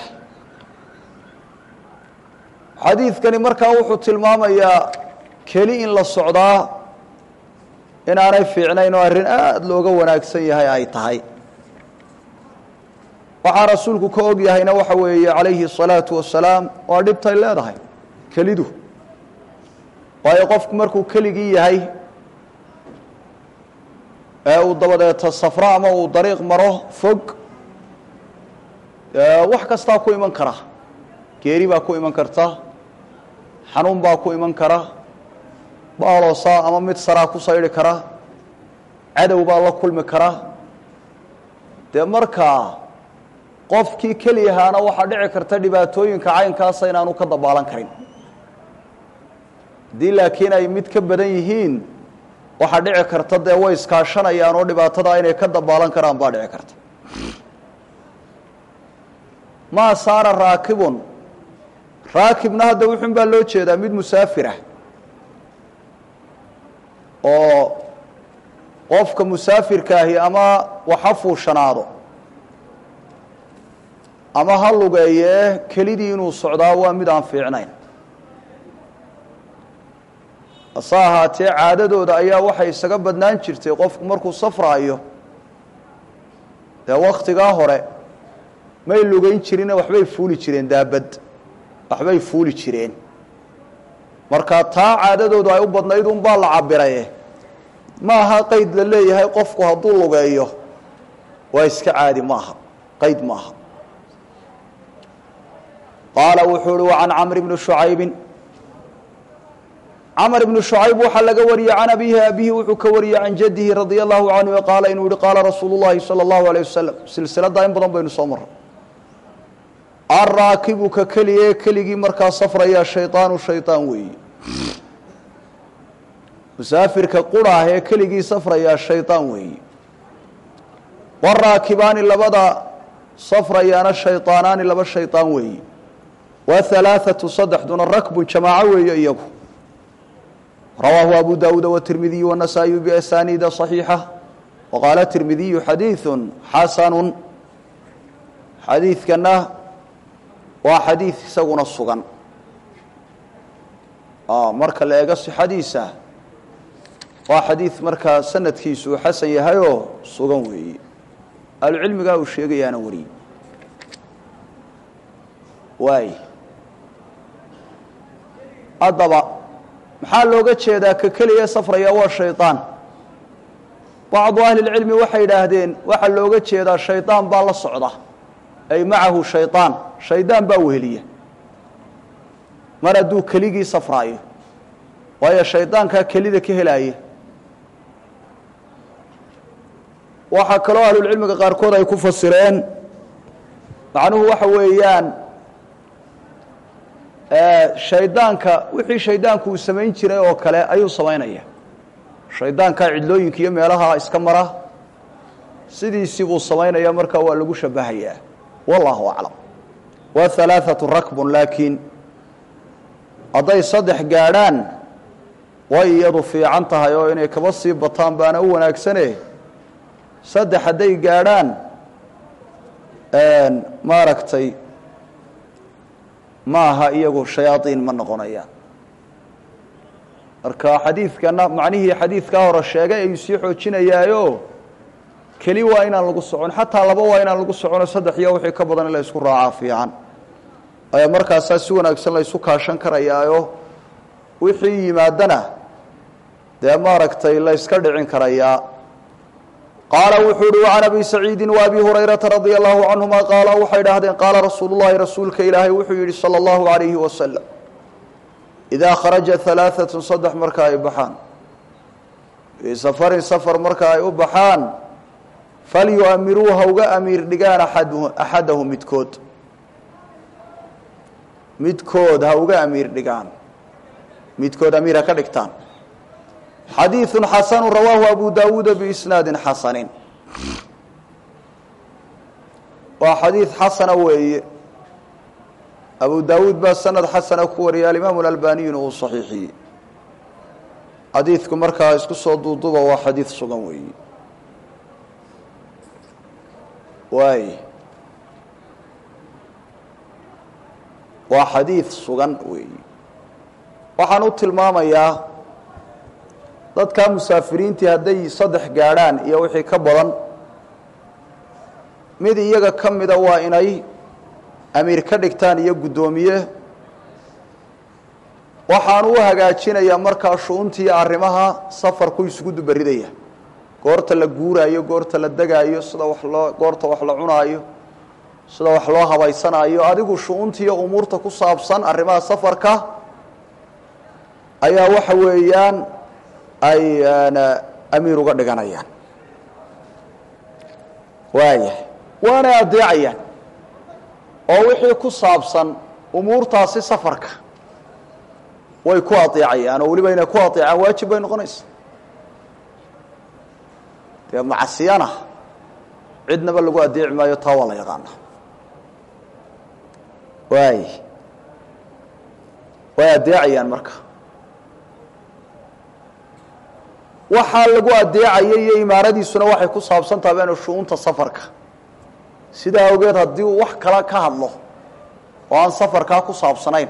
xadiidkani markaa wuxuu tilmaamayaa keli in la socdaa inaanay fiicnayn oo arrin aada looga wanaagsan yahay ay tahay waxaa rasuulku ka og yahayna waxa weeye calayhi الsalaatu wasalaam waa dhibtay leedahay kelidu waayo qofku markuu keligii yahay ee uu dabadeeta safro ama uu dariiq maro fog wax kastaa ku iman kara geeri baa ku iman karta xanuun baa ku iman kara baaloosaa ama mid saraa ku saydhi kara cadow baa la kulmi kara dee markaa qofkii keliyahaana waxaa dhici karta dhibaatooyinka caynkaasa inaanu ka dabaalan karin haddii laakiin ay mid ka badan yihiin waxaa dhici karta dee way iskaashanayaan oo dhibaatadaa inay ka dabaalan karaan baa dhici karta maa saara raakibun raakibna hadda wuxun baa loo jeedaa mid musaafirah oo qofka musaafirkaahi ama waxa fuushanaado ama ha lugeeyee kelidii inuu socdaa waa mid aan fiicnayn hase ahaatee caadadooda ayaa waxay isaga badnaan jirtay qofku markuu safraayo dee waktigaa hore may lugeyn jirine waxbay fuuli jireen daabad waxbay fuuli jireen marka taa caadadoodu ay u badnayd unbaa la cabiraye ma aha qayd la leeyahay qofku hadduu lugeeyo waa iska caadi maaha qayd maaha qaala wuxuu uhi wacan camr bni shucaybi camr ibni shucayb waxaa laga wariyey can abihi abihi wuxuu ka wariyey can jadihi radia allahu canhu qaala inuu yihi qaala rasuulu llahi salى اllahu alيyه wasalam silsiladaa in badan baynu soo maray araakibu ka keliye keligii markaa safraya shayطaanu shayطaan weeye musaafirka quraah ee keligii safrayaa shayطaan weeye waraakibaani labada safrayaana shayطaanaani laba shayطaan weeye wahalaaثatu saddexduna rakbun jamaaco weeye iyagu rawaahu abu dawuud wtirmidiyu wanasaa-iyu biasaniida صaxiixa waqaala tirmidiyu xadiiثu xasanu xadiidkana waa xadiid isaguna sugan marka la eego sixadiisa waa xadiid markaa sanadkiisu uu xasan yahayoo sugan weeye ahlucilmigaa uu sheegayaana wariyey waay haddaba maxaa looga jeedaa ka keliya safraya waa shayطaan bacdu ahli اlcilmi waxay yidhaahdeen waxaa looga jeedaa shayطaan baa la socda ay macahu shayطaan shaydaan baa weheliya mar hadduu keligii safraayo waayo shaydaankaa kelida ka helaaya waxaa kaloo ahlulcilmiga qaarkood ay ku fasireen macnuhu waxa weeyaan shaydaanka wixii shaydaanku uu samayn jiray oo kale ayuu samaynaya shaydaanka cidlooyinka iyo meelaha iska mara sidiisii buu samaynaya markaa waa lagu shabahayaa wallahu aclam wa halaaثatu rakbun laakiin hadday saddex gaadhaan way iyadu fiican tahay oo inay kaba sii bataan baana u wanaagsane saddex hadday gaadhaan maaragtay ma aha iyagu shayaaiin ma noqonayaan marka xadiidkana macnihii xadiidkaa hore sheegay ayuu sii xoojinayaayo keli waa inaan lagu socon xataa laba waa inaan lagu socono saddex iyo wixii ka badan in la isku raacaa fiican ayaa markaasaa si wanaagsan la isu kaashan karayaayo wixii yimaadana dee maaragtay la yska dhicin karayaa qaala wuxuu uhi وعan abi saciidi وabi hurayraةa radي الlahu canهuma qaala waxay dhahdeen qaala rasuulu الlahi rasuulka ilaahay wuxuu yihi salى الlahu عalayhi waslm إidaa kharaja ثalaaثaة saddex marka ay baxaan fii safarin safar marka ay u baxaan falyuamiruu ha uga amiir dhigaan axadahu midkood midkood ha uga amiir dhigaan midkood amiir ha ka dhigtaan xadiiثu xasanu rawaahu abu dawuuda biisnaadi xasani waa xadiid xasana weeye abu dawuud baa sanad xasana ku wariyay alimaamu اlalbaniyuna uu صaxiixiyey xadiidku markaa isku soo duuduba waa xadiid sugan weeye waay waa xadiid sugan weeye waxaan u tilmaamayaa dadkaa musaafiriintii hadday saddex gaadhaan iyo wixii ka badan mid iyaga ka mida waa inay amiir ka dhigtaan iyo guddoomiye waxaan u hagaajinayaa markaa shu-untii arrimaha safarku isugu dubaridaya goorta la guuraayo goorta la degaayo sida wax loo goorta wax la cunaayo sida wax loo habaysanaayo adigu shu-untiiyo umuurta ku saabsan arrimaha safarka ayaa waxa weeyaan ay amiir uga dhiganayaan waayahay waanay adeecayaan oo wixii ku saabsan umuurtaasi safarka way ku adeecayaan oo weliba inay ku adeecaan waajib bay noqonaysa dee macsiyana cidnaba lagu adeeci maayo taa waa la yaqaana waay way adeecayaan marka waxaa lagu adeecaya iyo imaaradiisuna waxay ku saabsan taha benu shu-uunta safarka sidaa awgeed haddii uu wax kala ka hadlo oo aan safarkaa ku saabsanayn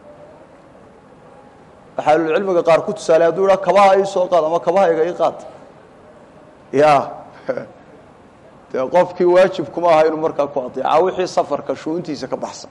waxaa ahlulcilmiga qaar ku tusaalay hadduu idhaa kabaha ii soo qaad ama kabahayga ii qaad ya dee qofkii waajib kuma aha inuu markaa ku adeeca wixii safarka shu-uuntiisa ka baxsan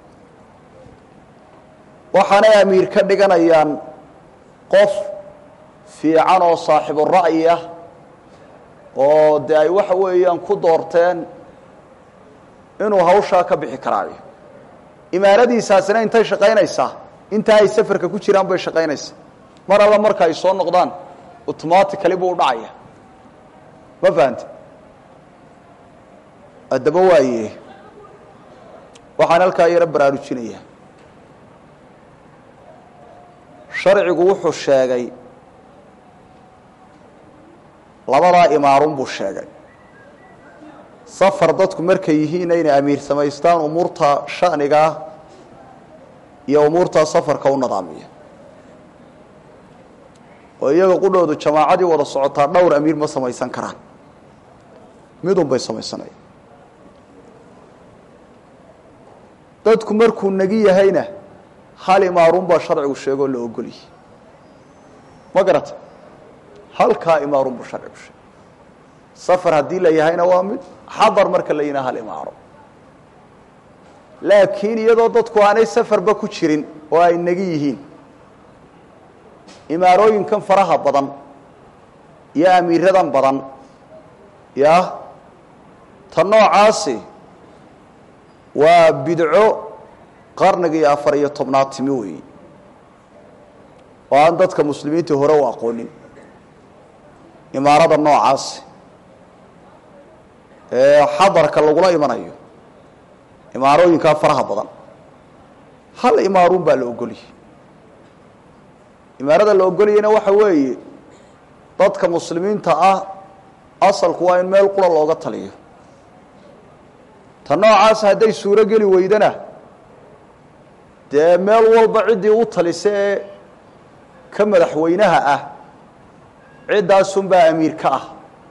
waxaanay amiir ka dhiganayaan qof fiican oo saaxibu ra'yi ah oo dee ay waxa weeyaan ku doorteen inuu hawshaa ka bixi karaayo imaaradiisaasina intay shaqaynaysaa intaa ay safarka ku jiraan bay shaqaynaysaa mar alla marka ay soo noqdaan automatically buu u dhacaya ma fahante addaba waaye waxaan halkaa yaro baraarujinayaa sharcigu wuxuu sheegay labadaa imaarun buu sheegay safar dadku markay yihiin inay amiir samaystaan umuurta shanigaa iyo umuurtaa safarka u nadaamiya oo iyaga qudhoodu jamaacadii wada socotaa dhowr amiir ma samaysan karaan midun bay samaysanaya dadku markuu negi yahayna hal imaarun baa sharcigu sheegoo la ogolyahy ma garata halkaa imaarun buu sharcigu sheegay safar haddii la yahayna waa mid xadar marka la yihina hal imaaro laakiin iyadoo dadku aanay safarba ku jirin oo ay negi yihiin imaarooyinkan faraha badan iyo amiiradan badan ya ta noocaasi waa bidco qarnigii afar iyo tobnaad timi weeyi oo aan dadka muslimiinta hore u aqoonin imaarada noocaasi ee xadarka lagula imanayo imaarooyinkaa faraha badan hal imaaruun baa la ogoliyey imaarada la ogolayana waxa weeye dadka muslimiinta ah asalku waa in meel qura looga taliyo ta noocaas hadday suuro geli weydana dee meel walba ciddii u talisa ee ka madaxweynaha ah ciddaasunbaa amiir ka ah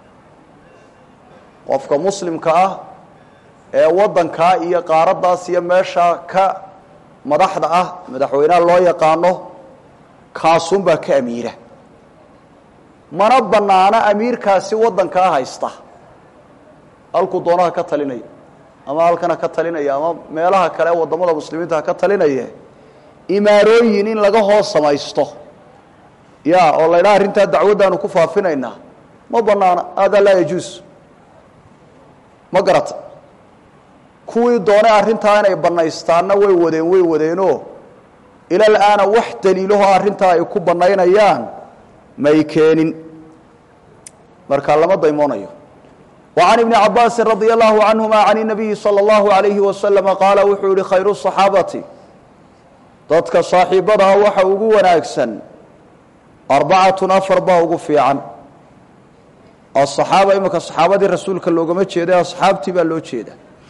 qofka muslimka ah ee waddankaa iyo qaaraddaas iyo meeshaa ka madaxda ah madaxweynaha loo yaqaano kaasunbaa ka amiira mana bannaana amiirkaasi waddankaa haysta halkuu doonaha ka talinaya ama halkana ka talinaya ama meelaha kale ee waddamada muslimiinta ha ka talinaya imaarooyin in laga hoos samaysto ya oo la ydhaha arrintaa dacwaddaanu ku faafinaynaa ma bannaana hada laa yajuus ma garata kuwii doonay arrintaa inay bannaystaanna way wadeen way wadeenoo ilal aana wax daliilahoo arrintaa ay ku bannaynayaan may keenin markaa lama daymoonayo wa can ibni cabaasin radia allahu canhuma can inabiyi sala allahu alayhi wasalama qaala wuxuu yihi khayru saxaabati dadka saaxiibadaha waxa ugu wanaagsan arbacatun afar baa ugu fiican asaxaaba imika saxaabadii rasuulka loogama jeeda asxaabtii baa loo jeeda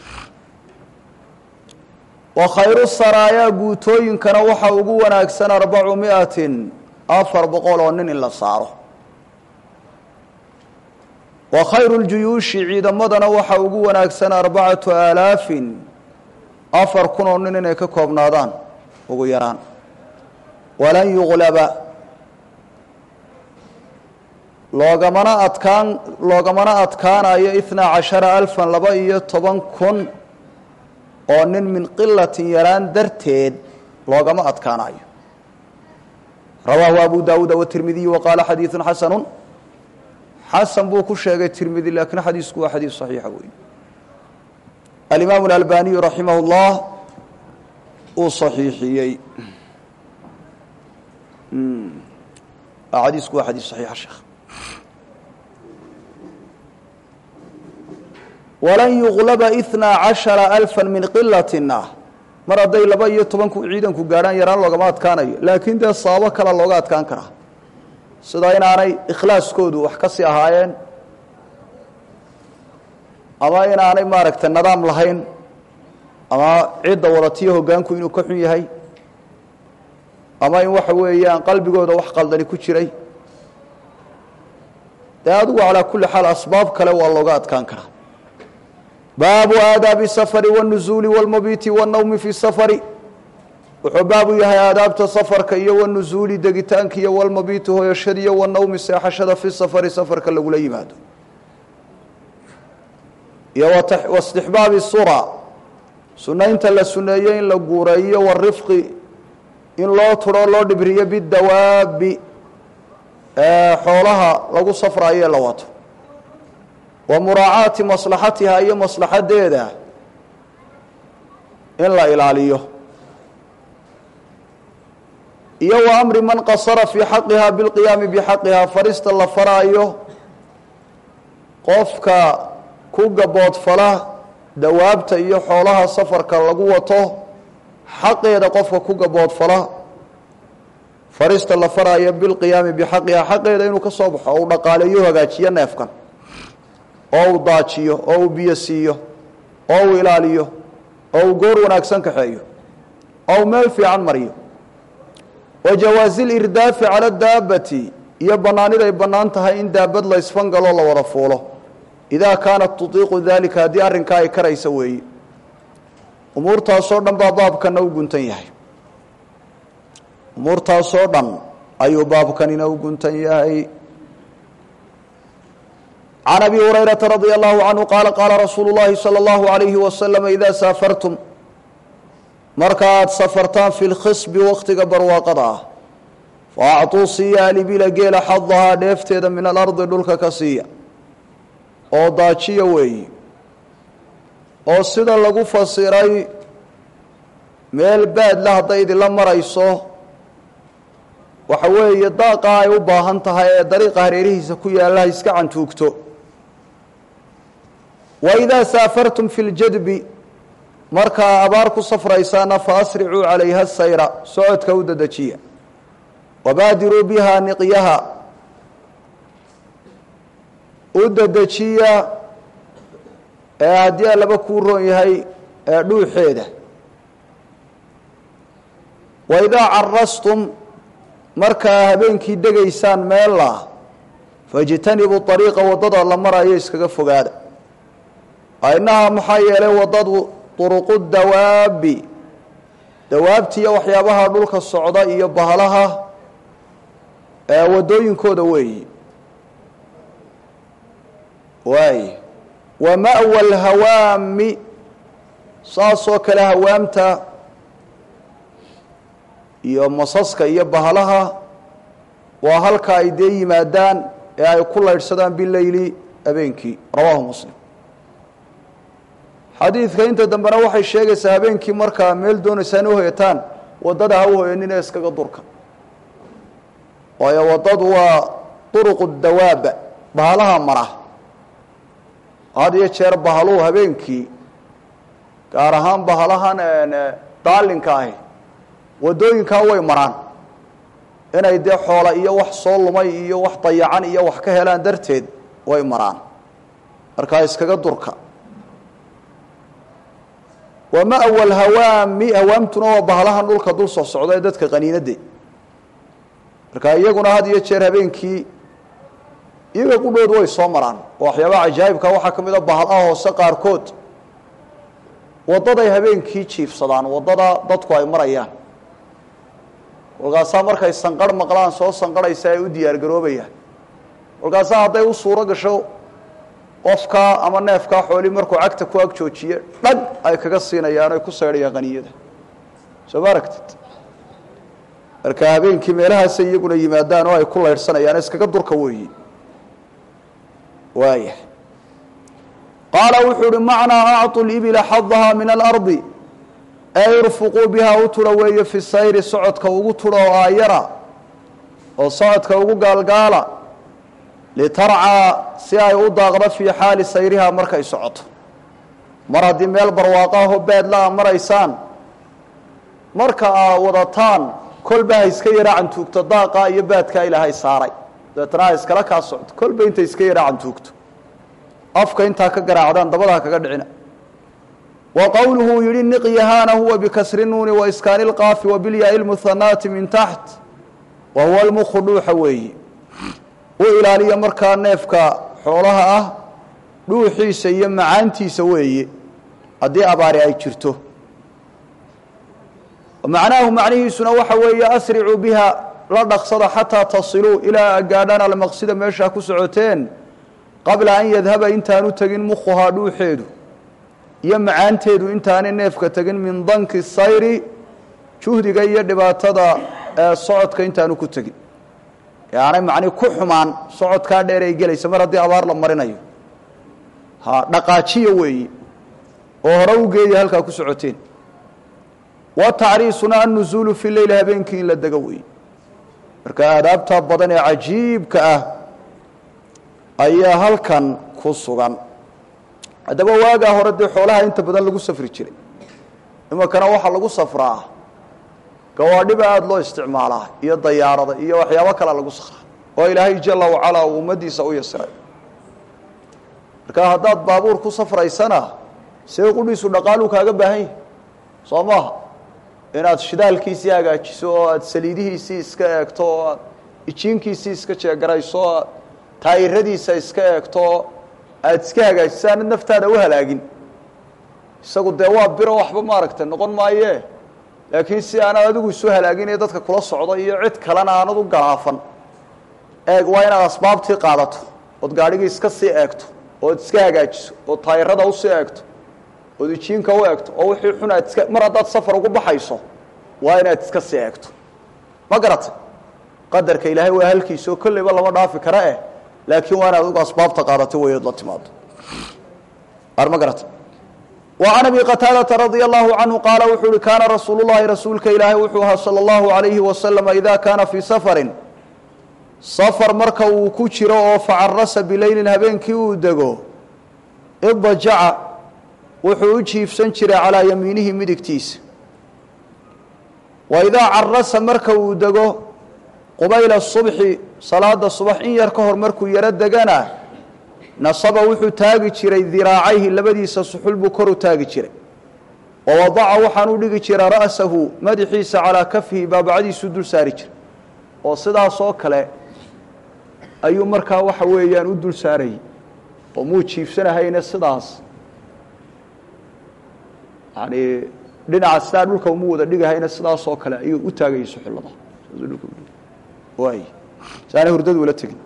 wa khayru saraayaa guutooyinkana waxa ugu wanaagsan arbacu miatin afar boqol oo nin in la saaro wa khayru ljuyuushi ciidamadana waxa ugu wanaagsan arbacatu aalaafin afar kun oo nin inay ka koobnaadaan ugu yaraan walan yuqlaba loogamana adkaan loogamana adkaanayo itnaa cashara alfan laba iyo toban kun oo nin min qilatin yaraan darteed loogama adkaanayo rawaahu abu daawuuda watirmidiy wa qaala xadiidu xasanu xasan buu ku sheegay tirmidi laakiin xadiisku waa xadiis saxiixa wey alimaamu alalbaniyu raximah اllah uu saxiixiyey xadiisku waa xadiis saxiixa sheekh walan yuqlaba itnaa cashara alfa min qilatina mar hadday laba iyo tobanku ciidanku gaadhaan yaraan loogama adkaanayo laakiin dee sababo kale looga adkaan karaa sida inaanay ikhlaaskoodu wax ka sii ahaayeen ama inaanay maaragtay nadaam lahayn ama cidda wadatiyo hoggaanku inuu ka xun yahay ama in waxa weeyaan qalbigooda wax qaldani ku jiray dee adigu calaa kulli xaal asbaab kale waa looga adkaan karaa baabu aadaabi safari wاnuzuuli wاlmabiiti wاnawmi fi safari wuxuu baabu yahay aadaabta safarka iyo wanuzuuli degitaanka iyo walmabiiti hoyashada iyo wanawmi seexashada fi safari safarka lagula yimaado iyo wastixbaabi sura sunaynta la suneeyo in la guureeyo warifqi in loo turo loo dhibriyo bidawaabi xoolaha lagu safraayo ee la wato wa muraacaati maslaxatiha iyo maslaxadeeda in la ilaaliyo iyo wa amri man qasara fii xaqiha bilqiyaami bixaqiha farista la faraayo qofka ku gaboodfala dawaabta iyo xoolaha safarka lagu wato xaqeeda qofka ku gaboodfala farista la faraayo bilqiyaami bixaqiha xaqeeda inuu ka soo baxo oo uu dhaqaaleeyo hagaajiyo neefkan oo uu daajiyo oo uu biyo siiyo oo uu ilaaliyo oo uu goor wanaagsan kaxeeyo oo uu meel fiican mariyo wa jawaazi lirdaafi cala daabati iyo bannaaniday bannaan tahay in daabad la ysfangaloo la wada fuulo idaa kaanat tutiiqu daalika haddii arrinkaa ay karaysa weeye umuurtaasoo dhan baa baabkanna u guntan yahay umuurtaasoo dhan ayuu baabkanina u guntan yahay can abi hurayrata radia allahu canhu qaala qaala rasuulu llahi sala allahu alayhi wasalama idaa saafartum marka aad safartaan fi lkhisbi wakhtiga barwaaqada ah fa acطuu siiya alibila geela xadahaa dheefteeda min alardi dhulka ka siiya oo daajiya weeyi oo sida lagu fasiray meel baadla hadday idinla marayso waxa weeye daaqa ay u baahan tahay ee dariiqa hareerihiisa ku yaalla ha iska cantuugto waidaa saafartum fi ljadbi markaa abaar ku safraysaana faasricuu calayha sayra socodka u dedejiya wabaadiruu bihaa niqyaha u dedejiya ee haddii allaba kuu roon yahay ee dhuuxeeda waidaa carastum markaa habeenkii degaysaan meella fajtanibuu ariiqa waddada la marayo iskaga fogaada inahaa maxaa yeelay waddadu duruqu dawaabi dawaabtiiyo waxyaabaha dhulka socda iyo bahalaha ee waddooyinkooda weeyi waay wa ma'wa alhawaami saasoo kale hawaamta iyo masaska iyo bahalaha waa halka ay dee yimaadaan ee ay ku laydhsadaan bileyli habeenkii rawaahu muslim xadiidka inta dambena waxay sheegaysaa habeenkii markaa meel doonaysaan u hoyataan waddada ha u hoyanina iskaga durka waayo waddadu waa duruqu dawaaba bahalaha mara had iyo jeer bahaluhu habeenkii gaar ahaan bahalahan daalinka ahi waddooyinkaa way maraan inay dee xoola iyo wax soo lumay iyo wax dayacan iyo wax ka helaan darteed way maraan markaa iskaga durka wa ma'wa alhawaami hawaamtuna waa bahalahan dhulka dul soo socda ee dadka qaniinade marka iyaguna had iyo jeer habeenkii iyaga qudhood way soo maraan oo waxyaabaha cajaa'ibka waxaa ka mid a bahalaha hoose qaarkood waddaday habeenkii jiifsadaan waddada dadku ay marayaan kolkaasaa markay sanqarh maqlaan soo sanqarhaysa ay u diyaar garoobayaan kolkaasaa hadday u suuro gasho qofkaa ama neefkaa xooli markuu cagta ku ag joojiye dhag ay kaga siinayaan ay ku saydhayaan qaniyada soo ma aragtid marka habeenkii meelahaasay iyaguna yimaadaan oo ay ku laydhsanayaan iskaga durka weeyi waaya qaala wuxuu uhi macnaa acطu libila xadahaa min alardi ee irfuquu bihaa u turo weeye fi sayri socodka ugu turo oo aayara oo socodka ugu gaalgaala litarcaa si ay u daaqdo fii xaali sayrihaa markay socoto mar haddii meel barwaaqaahoo baadla a maraysaan marka aa wadataan kolba ha iska yaraa cantuugto daaqaa iyo baadkaa ilaahay saaray dabeetana ha iskala kaa socto kolba intay iska yaraa cantuugto afka intaa ka garaacdaan dabada ha kaga dhicina wa qowluhu yihi niqyahaana huwa bikasri nuuni wa iskaani lqaafi wa bilyaai lmuhanaati min taxt wa huwa lmukhu dhuuxa weeyi u ilaaliya markaa neefka xoolaha ah dhuuxiisa iyo macaantiisa weeye haddii abaari ay jirto macnaahu macnihiisuna waxa weeye asricuu biha la dhaqsada xataa tasiluu ilaa gaadhaan almaqsida meeshaa ku socoteen qabla an yadhaba intaanu tegin mukhuhaa dhuuxeedu iyo macaanteedu intaanay neefka tegin min danki sayri juhdiga iyo dhibaatada ee socodka intaanu ku tegin aanay macni ku xumaan socodkaa dheer ay gelaysa mar haddii abaar la marinayo ha dhaqaajiya weeyi oo hore u geeya halkaa ku socoteen wa tacriisuna annuzuulu fi leyli habeenkii in la dego weeye marka aadaabtaa badan ee cajiibka ah ayaa halkan ku sugan haddaba waagaa hore dee xoolaha inta badan lagu safri jiray iminkana waxaa lagu safraa gawaadhiba aada loo isticmaalaa iyo dayaarada iyo waxyaabo kale lagu sakraa oo ilaahay jala wacalaa uu ummaddiisa u yasiray marka haddaad baabuur ku safraysana see qudhiisu dhaqaaluu kaaga baahan yahi soo maaha inaad shidaalkiisii hagaajiso oo aad saliidihiisii iska eegto oo aad ijiinkiisii iska jeegarayso oo aad taayiradiisa iska eegto oo aada iska hagaajiso aanad naftaada u halaagin isagu dee waa biro waxba maaragtay noqon maaye laakiin si aanad adigu isu halaaginayo dadka kula socdo iyo cid kalena aanad u galaafan eeg waa inaad asbaabtii qaadato ood gaadhigii iska sii eegto ood iska hagaajiso ood taayirada usii eegto ood ijiinka u eegto oo wixii xun aad iska mar haddaad safar ugu baxayso waa inaad iska sii eegto ma garatay qadarka ilaahay waa halkiisao kolleyba lama dhaafi kara eh laakiin waa inaad adigu asbaabta qaadato wayood la timaado ar ma garatay وعن أبي qتاadة رضي الله عنه qاaل wuxuu uhi kاna رasuuل الlahi rasuulka ilaahay wuxuu ahaa slى الlaهu عaليهi وasلم إida kaana fيi sفri sفر marka uu ku jiro oo facarasa bilayli habeenkii uu dego idajaca wuxuu u jiifsan jiray calaa yamiinihi midigtiisa wa idaa carasa marka uu dego qubayla subxi salaada subax in yar ka hor markuu yaro degana nasaba wuxuu taagi jiray diraacayhi labadiisa suxul buu kor u taagi jiray wa wadaca waxaan u dhigi jiray ra'sahu madaxiisa calaa kafihi baabacadiisuu dul saari jiray oo sidaas oo kale ayuu markaa waxa weeyaan u dul saarayay oo muu jiifsanahayna sidaas yani dhinaca sidaa dhulka umu wada dhigahayna sidaas oo kale ayuu u taagayay suxullada waay saana hurdadu ula tegin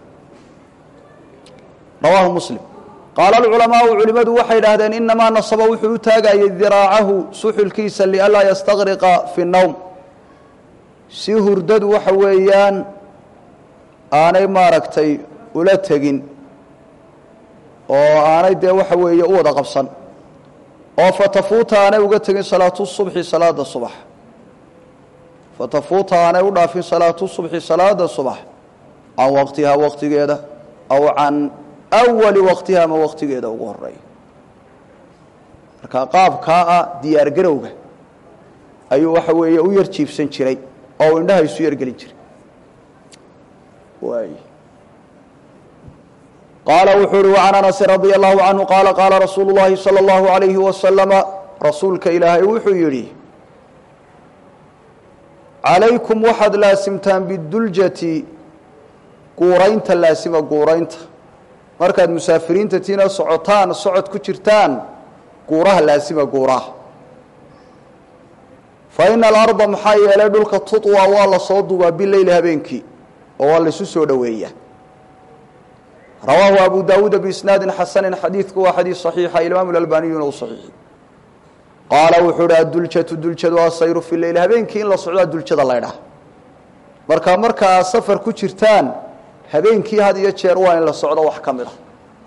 rawaahu muslim qaala alculamaau culimmadu waxay idhaahdeen inamaa nasaba wuxuu u taagayay diraacahu suxulkiisa lianlaa yastaqriqa fi nowm si hurdadu waxa weeyaan aanay maaragtay ula tegin oo aanay dee waxa weeye u wada qabsan oo fatafuuta aanay uga tegin salaatu subxi salaada subax fatafuuta aanay u dhaafin salaatu subxi salaada subax can waqtihaa waqtigeeda aw can awali waqtiha ama waqtigeeda ugu horeeya marka qaabkaa ah diyaar garowga ayuu waxa weeye u yar jiibsan jiray oo u indhaha isu yargelin jiray waay qaala wuxuu uhi وcan anasi radي الlahu canhu qaala qaala rasuulu الlahi salى الlahu عalayhi wasalama rasuulka ilaahay wuxuu yidhi calaykum waxaad laasimtaan biduljati guuraynta laasima guuraynta markaad musaafiriinta tiina socotaan socod ku jirtaan guuraha laasima guuraha fa ina alarda maxaa yeelay dhulka tuطwa waa la soo dubaa bileyli habeenkii oo waa laisu soo dhoweeyaa rawaahu abu daawuuda biisnaadin xasanin xadiidku waa xadiis صaxiixa imaam اlalbaniyuna u صaxiixi qaala wuxuu uhi aduljatu duljadu asayru fi leyl habeenkii in la socdaa duljada laydhaha marka marka aad safar ku jirtaan habeenkii had iyo jeer waa in la socdo wax ka mid a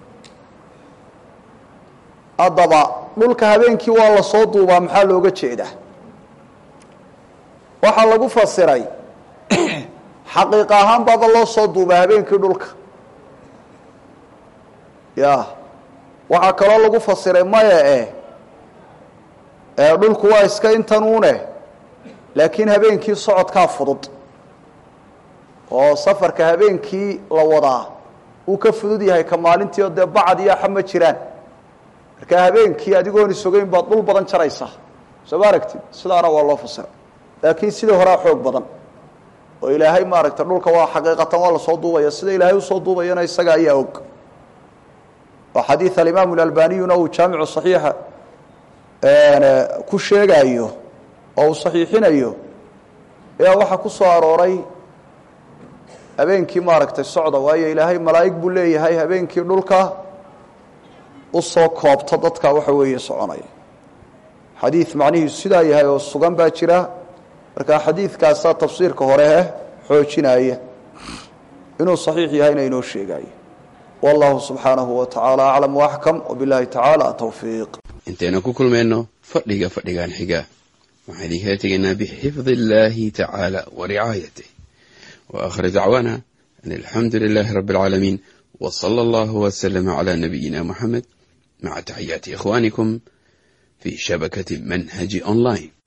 haddaba dhulka habeenkii waa la soo duubaa maxaa looga jeedaa waxaa lagu fasiray xaqiiq ahaan baaba loo soo duubaa habeenkii dhulka ya waxaa kaloo lagu fasiray maya eh ee dhulku waa iska intanuune laakiin habeenkii socodkaa fudud oo safarka habeenkii la wadaa uu ka fudud yahay ka maalintii oo dee bacad iyo axa ma jiraan marka habeenkii adigoon isogeyn baad dhul badan jaraysaa soo ma aragtid sidaana waa loo fasiray laakiin sidii horaa xoog badan oo ilaahay maaragta dhulka waa xaqiiqatan waa lasoo duubaya sida ilaahay usoo duubayana isaga ayaa og oo xadiid alimaamu alalbaniyuna uu jaamicu saxiixa ku sheegayo oo uu saxiixinayo ayaa waxaa ku soo arooray habeenkii maaragtay socda waayo ilaahay malaa'ig buu leeyahay habeenkii dhulka usoo koobta dadka waxa weeye soconaya xadiid macnihiisu sidaa yahay oo sugan baa jira marka xadiidkaasaa tafsiirka hore xoojinaya inuu saxiix yahayna inoo sheegayo wallahu subxaanahu wa tacaala aclam waaxkam wabilahi tacaala towfiiq intaynu ku kulmayno fadhiga fadhigan xiga waxaan idinkala tegaynaa bixifdi illaahi tacaala wa ricaayatih wa aakhir dacwaana an alxamdu lilaahi rabbi alcaalamiin wa sala allahu waslama calaa nabiyina moxamed maca taxiyaati ikhwaanikum fii shabakati manhaji online